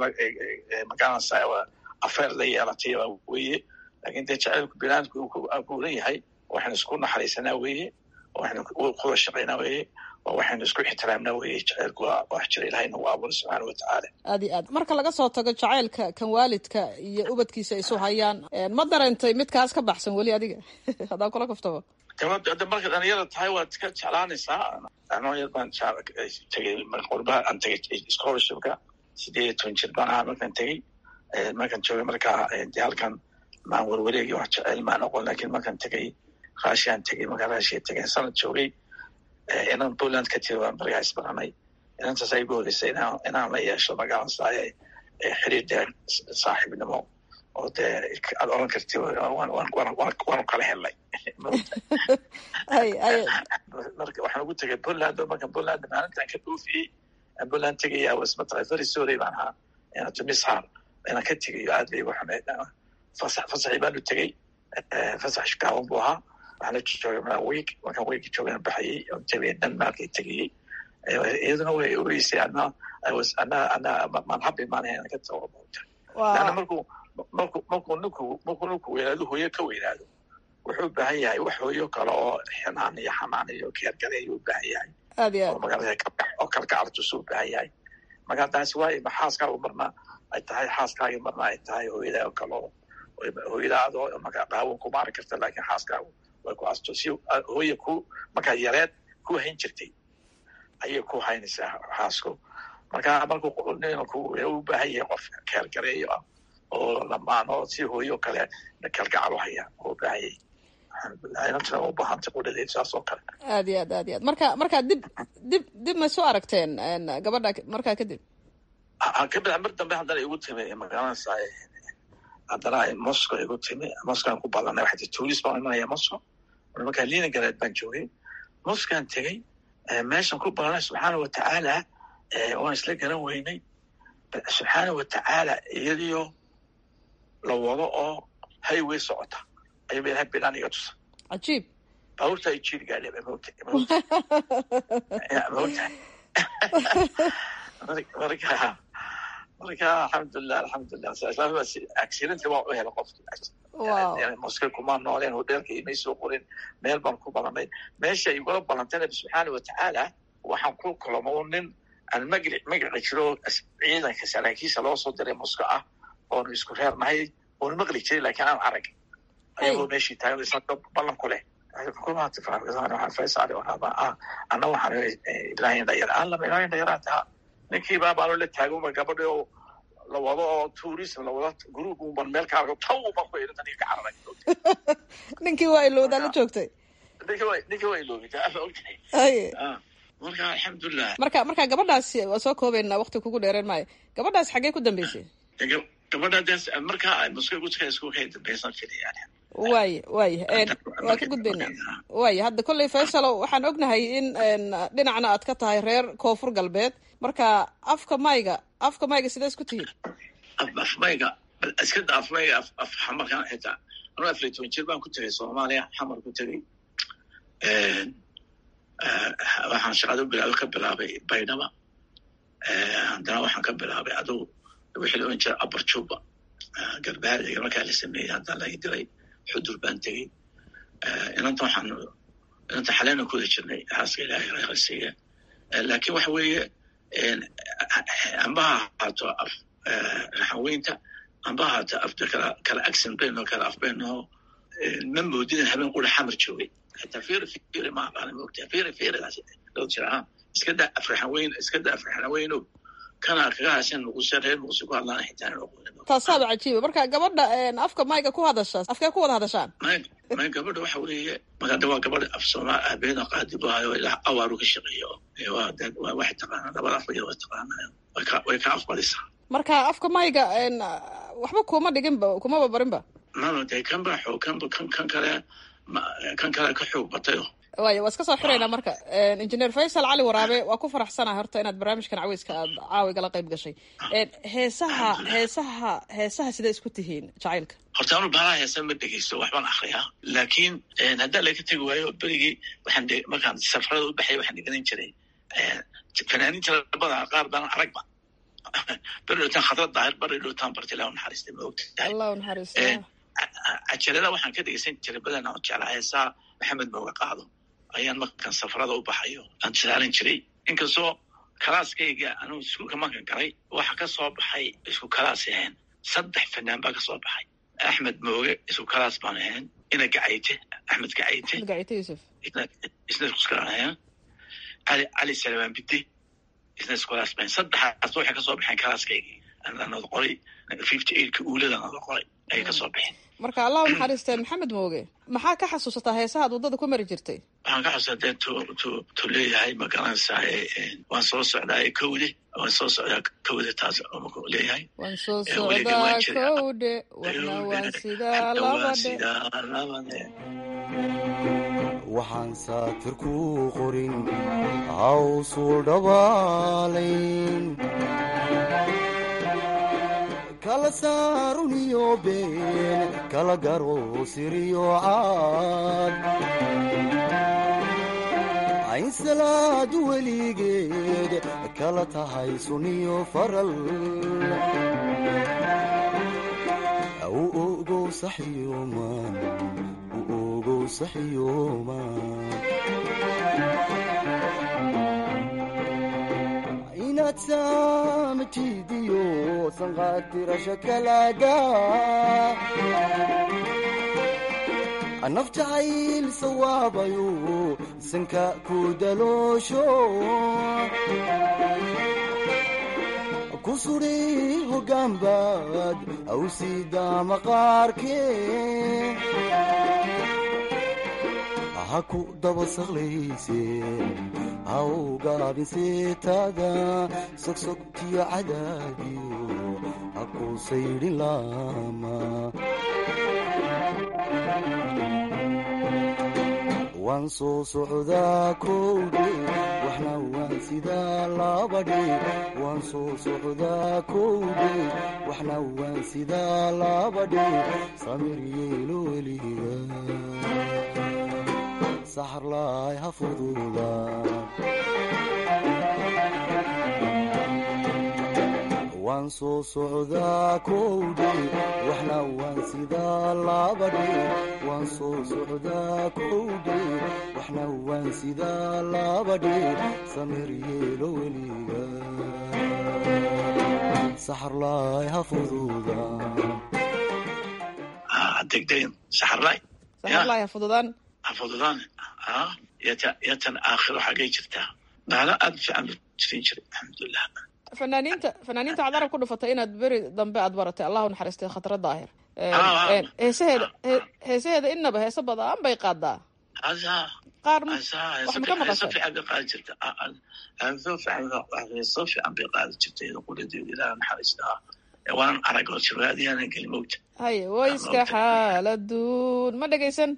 magaranaysaay afeer la yeelatay weeye lakin dee jacaylku bini aadamku uu ku abuuran yahay waxaynu isku naxariisanaa weeye waxaynu kuwa shaqaynaa weeye waxaynu isku ixtiraamnaa weeye jacaylku waa wax jira ilahay nagu abuuray subxaana watacaala aad iyo aad marka laga soo tago jacaylka kan waalidka iyo ubadkiisa isu hayaan ma dareentay midkaas ka baxsan weli adiga haddaan kula kaftabo gabadha marka dhalinyarada tahay waad ka jeclaanaysaa anoo yar baan tegay qurbaha aan tegay scholarshipka sideed iyo toban jir baan ahaa markaan tegey markaan joogay markaa de halkan maan werwareegi wax jeceyl maan oqon lakin markaan tegay raashiaan tegey markaan raashiya tegay sanad joogay inaan poland ka tiri waan barigaa isbaranay inantaas ay igu horeysay inaan la yeesho magaalansaay xiriir dee saaxiibnimo oo dee aad oran karti waanu kala helnay marka waxaan ugu tegay poland marka poland maalintaan ka dhoofiyey poland tegaya was mataqay very sorry baan ahaa to miss her inaan ka tegayo aad bay igu xumeyd fasax fasaxii baanu tegey fasax gaaban buu ahaa waxaana joogay maa week markaan weeki joogana baxayey oo tegay denmarkay tegayey iyaduna way ogeysay ana ana ana maan habi maanahay ka tago lana markuu marku markuu ninku markuu ninku weynaado hooyo ka weynaado wuxuu u baahan yahay wax hooyo kale oo xinaan iyo xanaan iyo keergareeyo u baahan yahay aad iyo oo magaalada oo kalgacaltusu u baahan yahay marka taasi waa ma xaaskaagu marna ay tahay xaaskaagi marna ay tahay hooyada oo kale oo hooyada adoo marka qaawan ku maari karta laakiin xaaskaagu way ku asto si hooya ku markaa yareed ku hayn jirtay ayay ku haynaysaa xaasku marka markuu ninku u baahan yahay qof keergareeyo ah oo lamaano si hooyo kale kalgacal u haya oo u baahan yahay alxamdulilah u baahantay qudhadeed saas oo kale aad iyo aad aad iyo aad marka marka dib dib dib ma soo aragteen gabadha markaa kadib kabid mar dambe haddana igu timi magaalada haddana moscow igu timi moscowan ku badanay waxay tuulis baan imanaya moscow markaa leningrad baan joogay moscowan tegey meeshan ku badanay subxaana watacaala waan isla garan weynay subxaana watacaala iyadiyo la wado oo highway socota ayuu ba ilahay bilaan iga tusa cajiib baabuurta ay jiiri gaadhe maogta maogta maogta marka marka alxamdulilah alxamdulilah accidentka waa u hela qofki moska kuma nooleen hodelka imay soo qorin meel baan ku balanay meesha igula balantayna subxaana watacaala waxaan ku kulamo nin aan magri magaci jiro ciidanka saraakiisha loo soo diray moska ah oonu isku reernahay oonu maqli jiray laakiin aan arag ayagoo meeshii taagan isagoo ballan ku leh faysal ana waxaan ilaahay dhayar aan lama ilaahay dhayaraa taha ninkii baa baanu la taagan gabadhi oo la wado oo tourism la wado group uban meel ka arko taw baan ku irintan ka cararay ninkii waa ilowdaa la joogtay ninkii waa ninkii waa ilowday marka alxamdulilah marka marka gabadhaasi waa soo koobaynaa wakti kugu dheereen maayo gabadhaas xaggee ku dambeysay gabadhaas marka muska guska isku kay dambeysan filaya waaya waaya waa ka gudbaynaa waaya hadda kolley faysalo waxaan ognahay in dhinacna aad ka tahay reer koonfur galbeed marka afka mayga afka mayga sidee isku tihiin af mayga iska da af mayga af xamarkan xitaa anuu afar iyo toban jir baan ku tegay soomaaliya xamar ku tegay waxaan shaqada bilaabo ka bilaabay baydhaba haddana waxaan ka bilaabay adugu wixii la ohan jira upper juba garbahaadiga markaa la sameeyey haddana laga diray xudur baan tegey inanta waxaan inanta xaleena ku wada jirnay xaaska ilaahay reerasiiya laakiin waxa weeye amba ha ahaato af raxaweynta amba ha ahaato afda kala kala accent bayno kala af bayno ma moodin habeen qura xamar joogay hataa fiiri fiiri ma aqaana moogtaa fiiri fiiridaas loo jira ha iska daa afraxaweyn iska daa afraxaweyno kana kaga hashan nuquse reer nuquse ku hadlaana xitaa taasaaba cajiiba marka gabadha afka mayga ku hadasha afkee ku wada hadashaan may may gabadha waxa weeye marka waa gabadha af soomaa aabeeda qaadibahayo ilaa awaaru ka shaqeeyo waa dad waa waxay taqaanaa labada af way taqaanaa way ka way ka afbadisaa marka afka mayga waxba kuma dhiginba kumaba barinba mano dee kan baa xoog kan kan kan kale kan kale ka xoog batayo waaya waa iska soo xiraynaa marka injineer faysal cali waraabe waa ku faraxsanahay horta inaad barnaamijkan caweyska aad caawigala qayb gashay heesaha heesaha heesaha sidee isku tihiin jacaylka horta anu baalaha heesa ma dhegeysto waxbaan akriyaa laakiin haddaa laga tegi waayo berigii waxaan markaan safarada u baxay waxaan dhiganan jiray fanaaniinta labada qaar baan aragba beri dhowtaan khadrad daahir beri dhowtaan barti ilah naxariista ma ogtahay allah naxariista cajalada waxaan ka dhegeysan jiray badan aan jeclaa heesaa maxamed mooga qaado ayaan markaan safarada u baxayo aan tusaalan jiray inkastoo kalaaskayga anuu iskuulka markan galay waxa ka soo baxay isku kalaas ahayn saddex fanaan baa ka soo baxay axmed mooge isku kalaas baan ahayn ina gacayte axmed gacayte gacayte yusuf isna iskukalaan ahayn cali cali salamaan bide isna isku kalaas baan saddexaas waxay ka soo baxeen kalaaskaygii nada qoray fifty eightka uulada nada qoray ayay kasoo bixeen marka allah u naxariistee maxamed mooge maxaa ka xasuusataa heesahaad waddada ku mari jirtay waxaan ka xusaa dee tu tu tu leeyahay ma garanaysaa waan soo socdaa kowde waan soo socdaa kowde taas maku leeyahay waan soo socdaa kowdhe waxna waan sidaa labadhe labade waxaan saatir ku qorin hawsuu dhabaalayn kala saaruniyo been kala garo siriyo caad ayn salaadu weligeed kala tahay suniyo faral u ogow saxyooman u ogow saxyooman inaad saamtidiyo sanqaatirasha kalaaga nafjacayl sawaabayo sanka ku daloosho ku sudhi hoggaanbaad awsidaa maqaarkee ha ku daba saqlayse ha u gaabin seetada sogsogtiyo cadaadiyo ha ku saydhin laama waan soo socdaa kowdhe waxna waan sidaa labadhe waan soo socdaa kowdhe waxna waan sidaa labadhe samir yeelo weliga saxarlaay ha fududa waan soo socdaa kowdhe waxna waan sidaa labadhe waan soo socdaa kowdhe waxna waan sidaa labadhe samir yeelo weliga saxarlaay ha fududa degdegen saxarlaay saxarlaay ha fududaan ha fududaan yata yatan aakhiro xagay jirtaa baala aad fiican jirin jiray alxamdulilah fanaaniinta fanaaniinta waxaad arab ku dhufatay inaad beri dambe aad baratay allahu naxariistay khatra daahir heesaheeda heesaheeda inaba heese badan bay qaadaa qaar wax ma ka maqashay fiican bay qaadi jirta heeso fiican heeso fiican bay qaadi jirtay quladeeda ilaah naxariistaa waanan arag oo jirwaadiyaanan gelin mowta haye wayska xaaladuun ma dhegaysan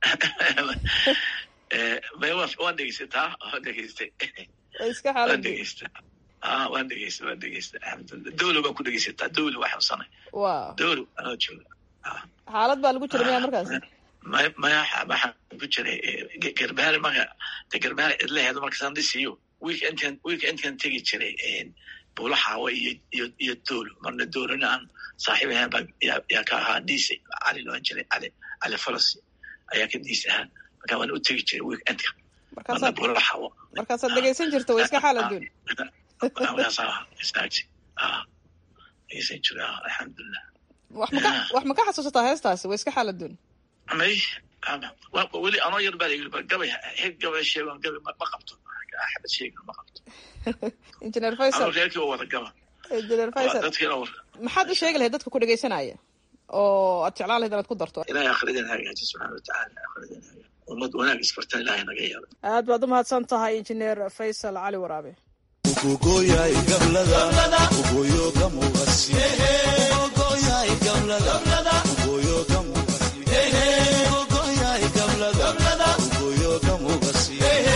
waan dhegeysataa waan dhegeystay wayska waan xaaladuun dhegeystay ah waan dhegeystay waan dhegeystay alxamdulilah dowlo baan ku dhegeysataa dowlo waa xabsanay waa dowlo anoo jooga xaalad baa lagu jira miya markaas maya maya waxaan ku jiray garbaale marka de garbaale cidlaheedu markaasaan dhisiyo wiilka intaan wiilka intaan tegi jiray buulo xaawo iyo iyo iyo doolo marna doolona aan saaxiib ahaan baa yaa yaa ka ahaa diise cali loan jiray cali cali falasi ayaa ka diis ahaan marka waan u tegi jiray wiilka intka marna markaasaad buulo xaawo markaasaad dhegaysan jirta wayska xaaladuun markaasaa istaagti ah dhegeysan jiray ah alxamdulilah wax maka wax ma ka xasuusataa heestaasi wayska xaaladuun may weli anoo yar baa layiri gabay heed gabay sheegan gabay ma ma qabto axmed sheegan ma qabto injineer anoo faysal reerkii oo wada gaba injineer faysal dadkiina war maxaad u sheegi lahayd dadka ku dhegaysanaya oo aad jeclaan lahayd inaad ku darto ilaahay akhridan hagaaji subxaana watacaala akhridan hagaaji ummad wanaag isbarta ilaahay naga yeelo aad baad u mahadsan tahay injineer faysal cali waraabe ugogoyay gablada ugoyo gamugasi ugogoyay gablada ugoyo gamugasi ugogoyay gablada ugoyo gamugasi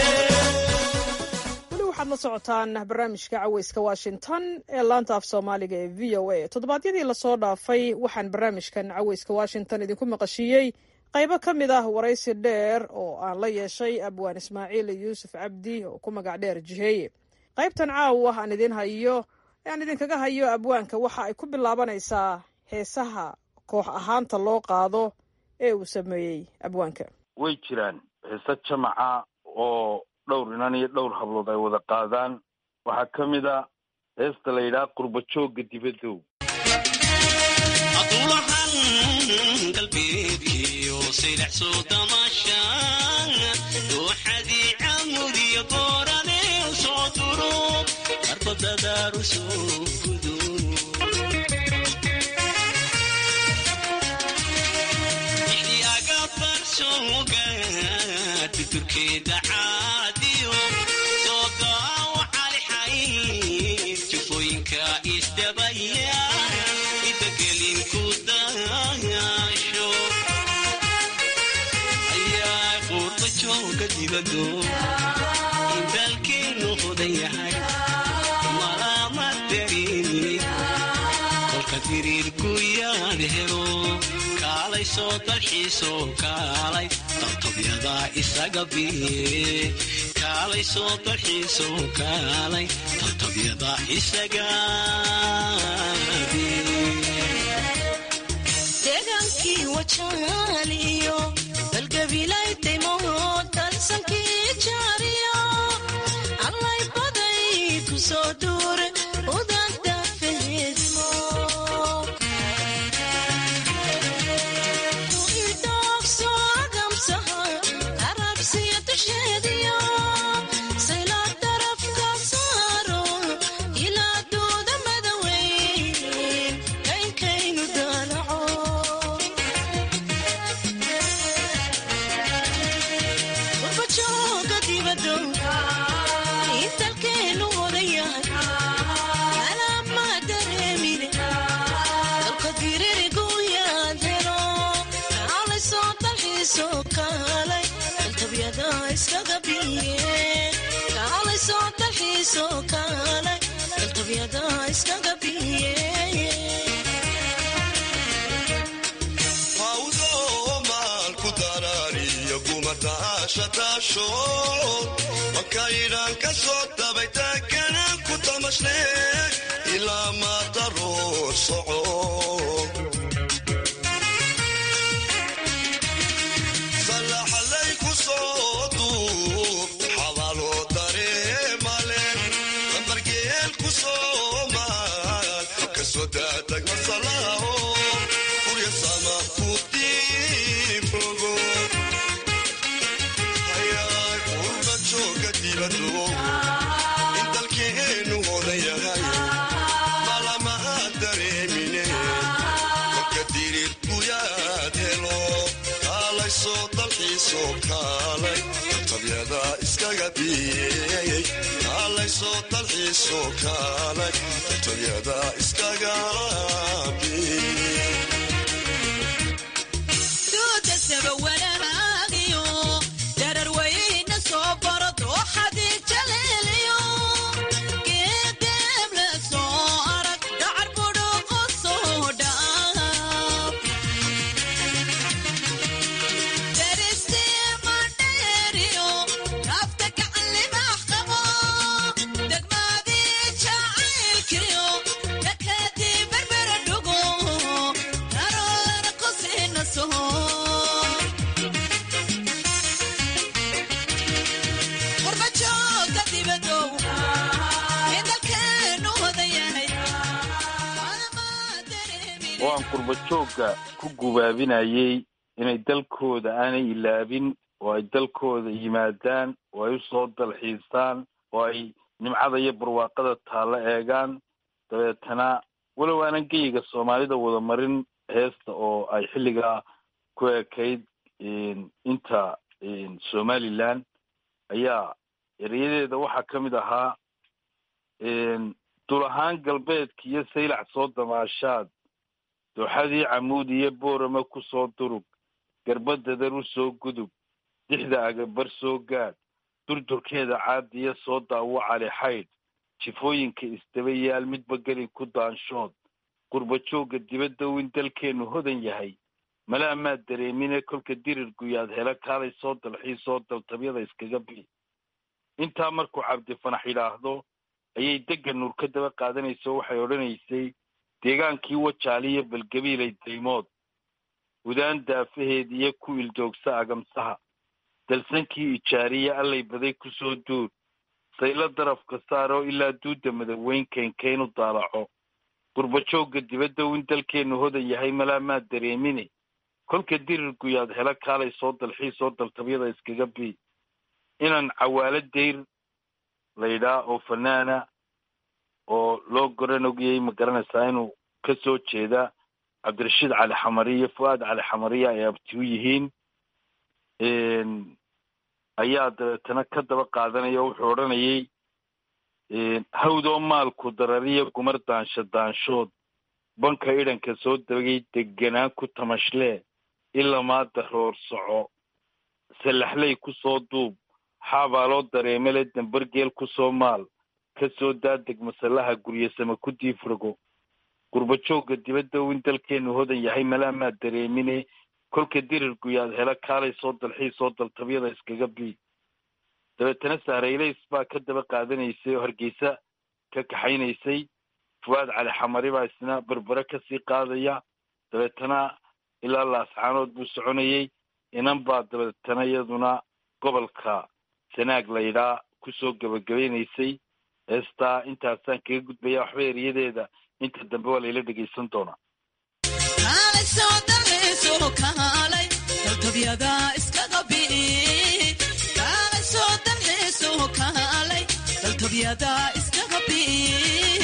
weli waxaad la socotaan barnaamijka caweyska washington ee laanta af soomaaliga ee v o a toddobaadyadii lasoo dhaafay waxaan barnaamijkan caweyska washington idinku maqashiiyey qaybo ka mid ah waraysi dheer oo aan la yeeshay abwaan ismaaciil yuusuf cabdi oo ku magac dheer jiheeye qaybtan caawa aan idin hayo aan idinkaga hayo abwaanka waxa ay ku bilaabanaysaa heesaha koox ahaanta loo qaado ee uu sameeyey abwaanka way jiraan heese jamaca oo dhowr inan iyo dhowr hablood ay wada qaadaan waxaa ka mid a heesta la yidhaha qurba joogga dibadow adulahan galbeedkiyo silaxso damasha dooxadii camudiyo goorane soo duro arbadadaaru soo gudo jooga tuturkeeda caadiyo soo daawacali xayd jufooyinka isdabaya idagelin ku dayaasho ayaa quurba jooga dibado indalkeenu hodan yahay malama dareemin kolka diriirku yaad helo kaalay soo dalxiiso kaalay dabtabyada isaga biye kaalay soo dalxiiso kaalay dabtabyada isaga deegaankii wajaaliyo balgabilay daymood dalsankii jaariyo allay baday ku soo duure udanta fehedmo idogso agamsaha arabsiya dusheediyo sayla darafka saaro ilaa duuda madaweyn kaynkaynu daalaco urbajooga dibado intalkeenu hodan yahay alama dareemine dalka diririgu yaad helo kaalay soo dalxiiso kaalay daltabyada iskaga biye kaalay soo dalxiiso kaalay daltabyada iskaga biye hawdo maalku daraariyo gumataashataasho makaydhaan ka soo dabay taaganaan ku tamashle ilaa maadaroor soco sallaxalay ku soo duub xabaaloo dareemale lambargeel ku soo maal ka soo daatag masalaaho kurya sama ku diiblogo hayaay qurba jooga dibado in dalkeenu hodan yahay malamaha dareemine kolka dirirku yaad helo kaalay soo dalxiisoo kaalay tabyada iskaga biyey kaalay soo dalxiisoo kaalay tabyada iskaga biyey duudasaba wanaagiyo dararweyna soo baro dooxadii jaleeliyo geedeeb la soo arag dacar budhuqo soo dhaaf daristiima dheeriyo raafta gacanlimax qabo degmaadii jacaylkiyo dhakadii berbera dhugo naroolana ku siina soho qurbajooga dibadow in dalkeenu hodan yahay waan qurba joogga ku gubaabinayay inay dalkooda aanay ilaabin oo ay dalkooda yimaadaan oo ay u soo dalxiisaan oo ay nimcada iyo barwaaqada taalla eegaan dabeetana walow aanan geyiga soomaalida wada marin heesta oo ay xilligaa ku ekayd inta somaliland ayaa erayadeeda waxaa ka mid ahaa dul ahaan galbeedka iyo saylac soo damaashaad dooxadii camuud iyo boorama ku soo durug garbadadar u soo gudub dixda agabar soo gaadh durdurkeeda caadiya soo daawo cali xaydh jifooyinka isdaba yaal midba gelin ku daanshood qurba joogga dibadda in dalkeennu hodan yahay mala amaad dareemine kolka dirir guyaad hela kaalay soo dalxiisoo daltabyada iskaga bi intaa markuu cabdifanax yidhaahdo ayay degga nuur ka daba qaadanayso waxay odhanaysay deegaankii wajaaliyo balgabiilay daymood hudaan daafaheed iyo ku ildoogsa agamsaha dalsankii ijaariye allay baday ku soo duur saylo darafka saaroo ilaa duudda madaweyn keenkeyn u daalaco qurbajoogga dibadda in dalkeennu hodan yahay malaamaad dareemine kolka dirir guyaad hela kaalay soo dalxiisoo daltabyada iskaga bi inaan cawaalo dayr laydhaa oo fanaana oo loo goran ogayay ma garanaysaa inuu ka soo jeeda cabdirashiid cali xamari iyo fu-aad cali xamariya ay abti u yihiin ayaa dabeetana ka daba qaadanaya o wuxuu odhanayay hawdoo maalku darariya gumar daansho daanshood banka idhanka soo dabagay deganaan ku tamashlee ilamaa daroor soco sallaxley ku soo duub xaabaaloo dareemele dambargeel ku soo maal ka soo daadeg masallaha guryasama ku diifrago gurbajoogga dibadda in dalkeenu hodan yahay malaamaa dareemine kolka dirir guyaad hela kaalay soo dalxii soo daltabyada iskaga bii dabeetana sahraylays baa ka daba qaadanaysay oo hargeysa ka kaxaynaysay fuwaad cali xamari baa isna berbere kasii qaadaya dabeetana ilaa laascaanood buu soconayey inan baa dabeetana iyaduna gobolka sanaag laydhaa kusoo gebagabaynaysay heestaa intaasaan kaga gudbaya waxba eriyadeeda inta dambe waa layla dhegaysan doonaa kaalay soo dalxiiso kaalay daltabyada iskaga bii kaalay soo dalxiiso kaalay daltabyada iskaga bii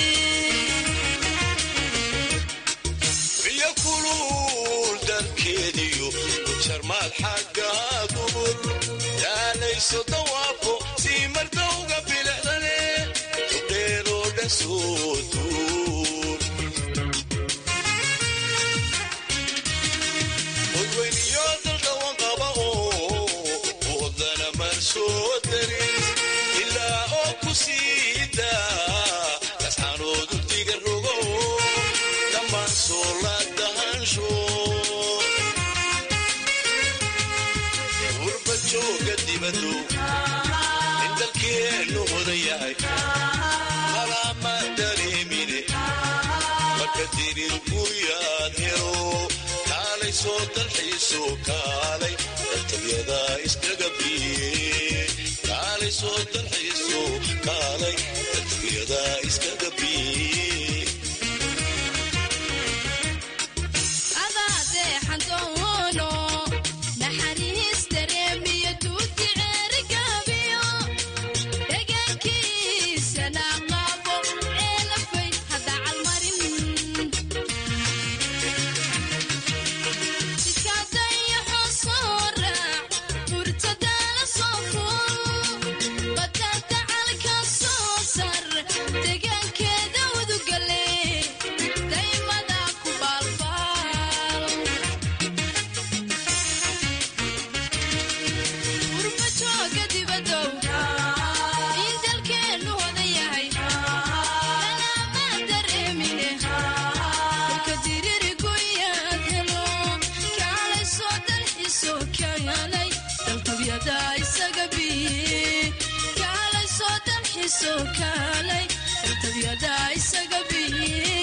biyo kulul dalkeediyo jarmaad xagga dubur yaalayso dawaafo sii mardowga bilicdane dheeroo dhan soo duur odweyniyo daldhawan qaba oo wadana mar soo darin ilaa oo ku siida kasxanoodu diga rogo dhammaan soo la dahansho urba jooga dibado in dalkeennu hodan yahay malama dareemine marka dirir guryaad helo kaalay soo dalxiiso kaalay daltabyada iskaga biye kaalay soo dalxiiso kaalay daltabyada iskaga biye adaadeexan doono naxariis dareemiyo duuti ceerigabiyo degaankiisana qabo ceelafay hadda calmarin sikadayo xoosoo raac murtadaala soo fuul badada calka soo sar degaankeeda udugale daymada ku baalbaal urba jooga dibadow in dalkeennu hodan yahay lalaama dareemine dalka diriri guyaad helo kaalay soo dalxiso kaalay daltabyada isaga biye kaalay soo dalxiso kaalay daltabyada isaga biye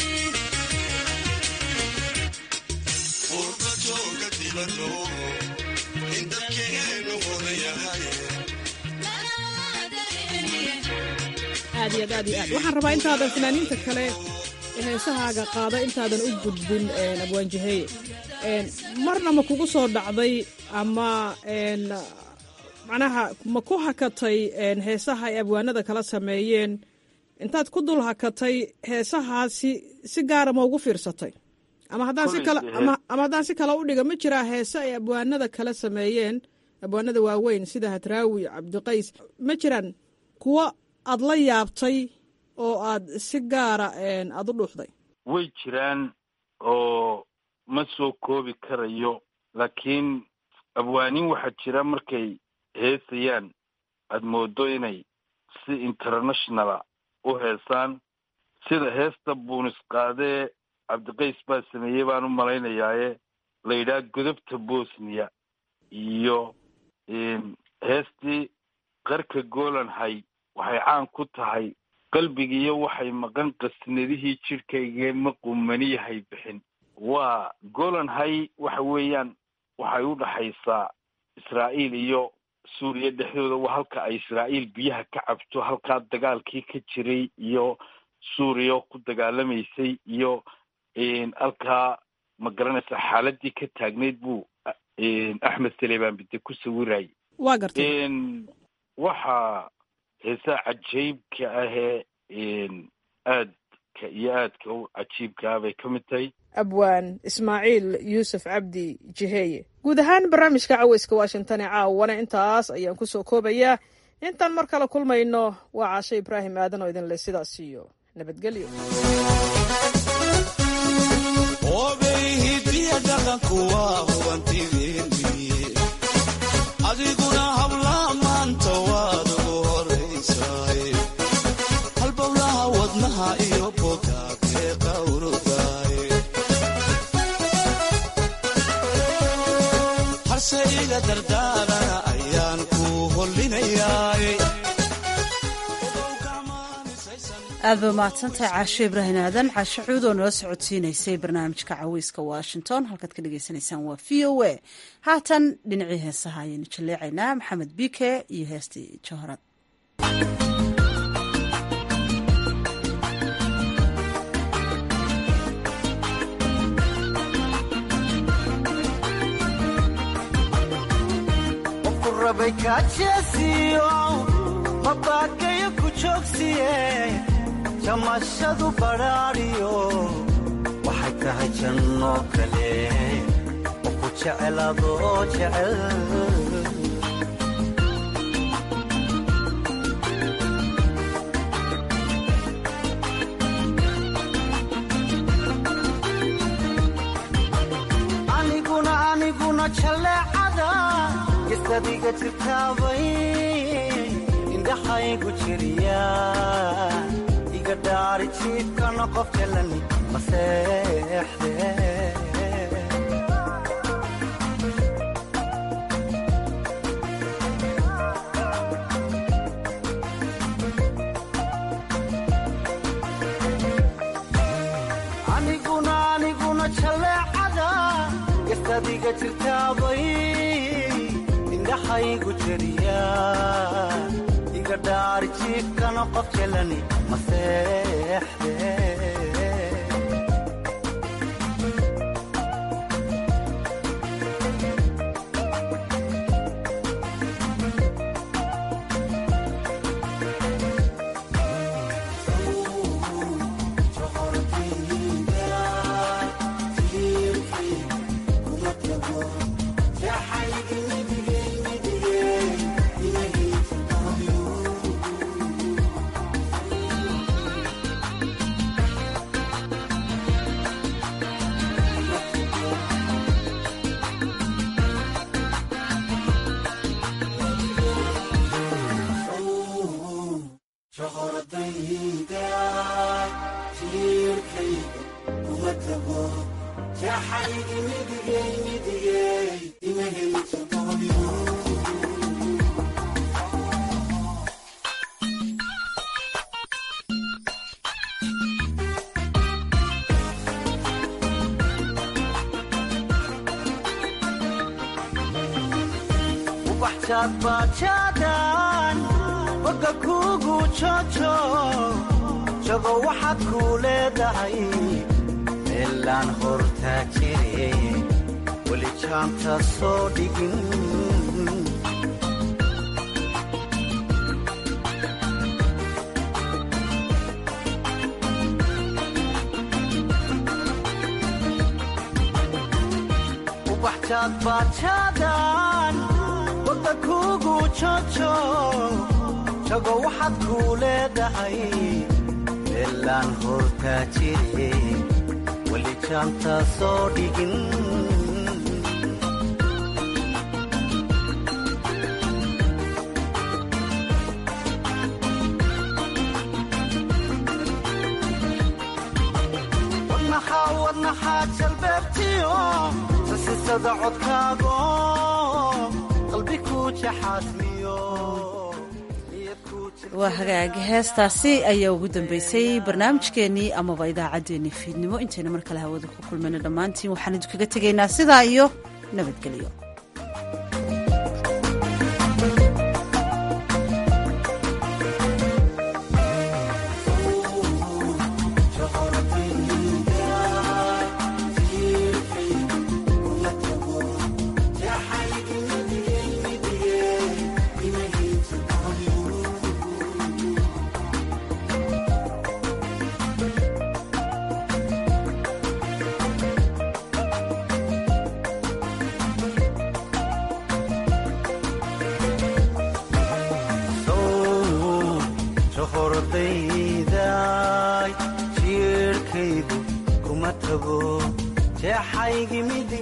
urba jooga dibado in dalkeennu hodan yahay aad iyo aad aad iyo aad waxaan rabaa intaadan fanaaniinta kale ee heesahaaga qaada intaadan u gudbin abwaanjaheye marna ma kugu soo dhacday ama n macnaha ma ku hakatay heesaha ay abwaanada kala sameeyeen intaad ku dul hakatay heesahaasi si gaara ma ugu fiirsatay ama haddaan si kale ama ama haddaan si kale u dhiga ma jiraa heese ay abwaanada kala sameeyeen abwaanada waaweyn sida hadraawi cabdiqays ma jiraan kuwo aad la yaabtay oo aad si gaara aad u dhuuxday way jiraan oo ma soo koobi karayo laakiin abwaanin waxaa jira markay heesayaan aada moodo inay si internationala u heesaan sida heesta buunis qaadee cabdiqays baa sameeyey baan u malaynayaaye la yidhaha godobta bosniya iyo heestii qarka golanhay waxay caan ku tahay qalbigiiyo waxay maqan qasnadihii jidhkaygee ma qumaniyahay bixin waa golanhay waxa weeyaan waxay u dhaxaysaa israa'iil iyo suuriya dhexdooda waa halka ay israa'iil biyaha ka cabto halkaa dagaalkii ka jiray iyo suuriya oo ku dagaalamaysay iyo halkaa ma garanaysa xaaladii ka taagnayd buu axmed saleebaan bide ku sawirayay waa gartay waxaa heesaha cajaybka ahee aadka iyo aadka u cajiibka ah bay ka mid tahay abwaan ismaaciil yuusuf cabdi jiheeye guud ahaan barnaamijka caweyska washington ee caawana intaas ayaan kusoo koobayaa intaan mar kale kulmayno waa caashe ibraahim aadan oo idinle sidaas iyo nabadgelyo obey hidiya dhaqanku waa hubantideeni adiguna habla maanta waad ugu horaysaay halbowlaha wadnaha iyo bogaagee qawrudaay harse iga dardaarana ayaan ku hollinayaay aad ba mahadsantahay caashe ibraahim aadan caashe cuud oo nala socodsiinaysay barnaamijka caweyska washington halkaad ka dhagaysanaysaan waa v o a haatan dhinacii heesaha ayaynu jaleecaynaa maxamed bike iyo heestii jahorad rabay kaajeesiyo mabaakayo ku joogsiye jamashadu badhaadhiyo waxay tahay janno kale oo ku jecel adoo jecel aniguna aniguna jaleecada gestadiga jirtaabay indhaxaygu jiriya iga dhaari jiibkana qof jalani maseexde aniguna aniguna jaleecada gestadiga jirtaabay indhaxaygu jiriya iga dhaari jiifkana qof jalani maseexde bajadan boga kugu jojo jago waxaad kuu leedahay meelaan hortaa jire weli jaanta soo dhigin ubaxjaad bajadan boga kugu jojo jago waxaad kuu leedahay meelaan hortaa jire weli jaanta soo dhigin wadnaxaa wadnaxaa jalbeebtiyo sasisada codkaago qalbi ku jaxaasmiyo waa hagaagi heestaasi ayaa ugu dambeysay barnaamijkeennii amaba idaacaddeenii fiidnimo intayna mar kale hawada ku kulmayno dhammaantiin waxaan idinkaga tegaynaa sidaa iyo nabadgelyo ma tago jeexaygi midig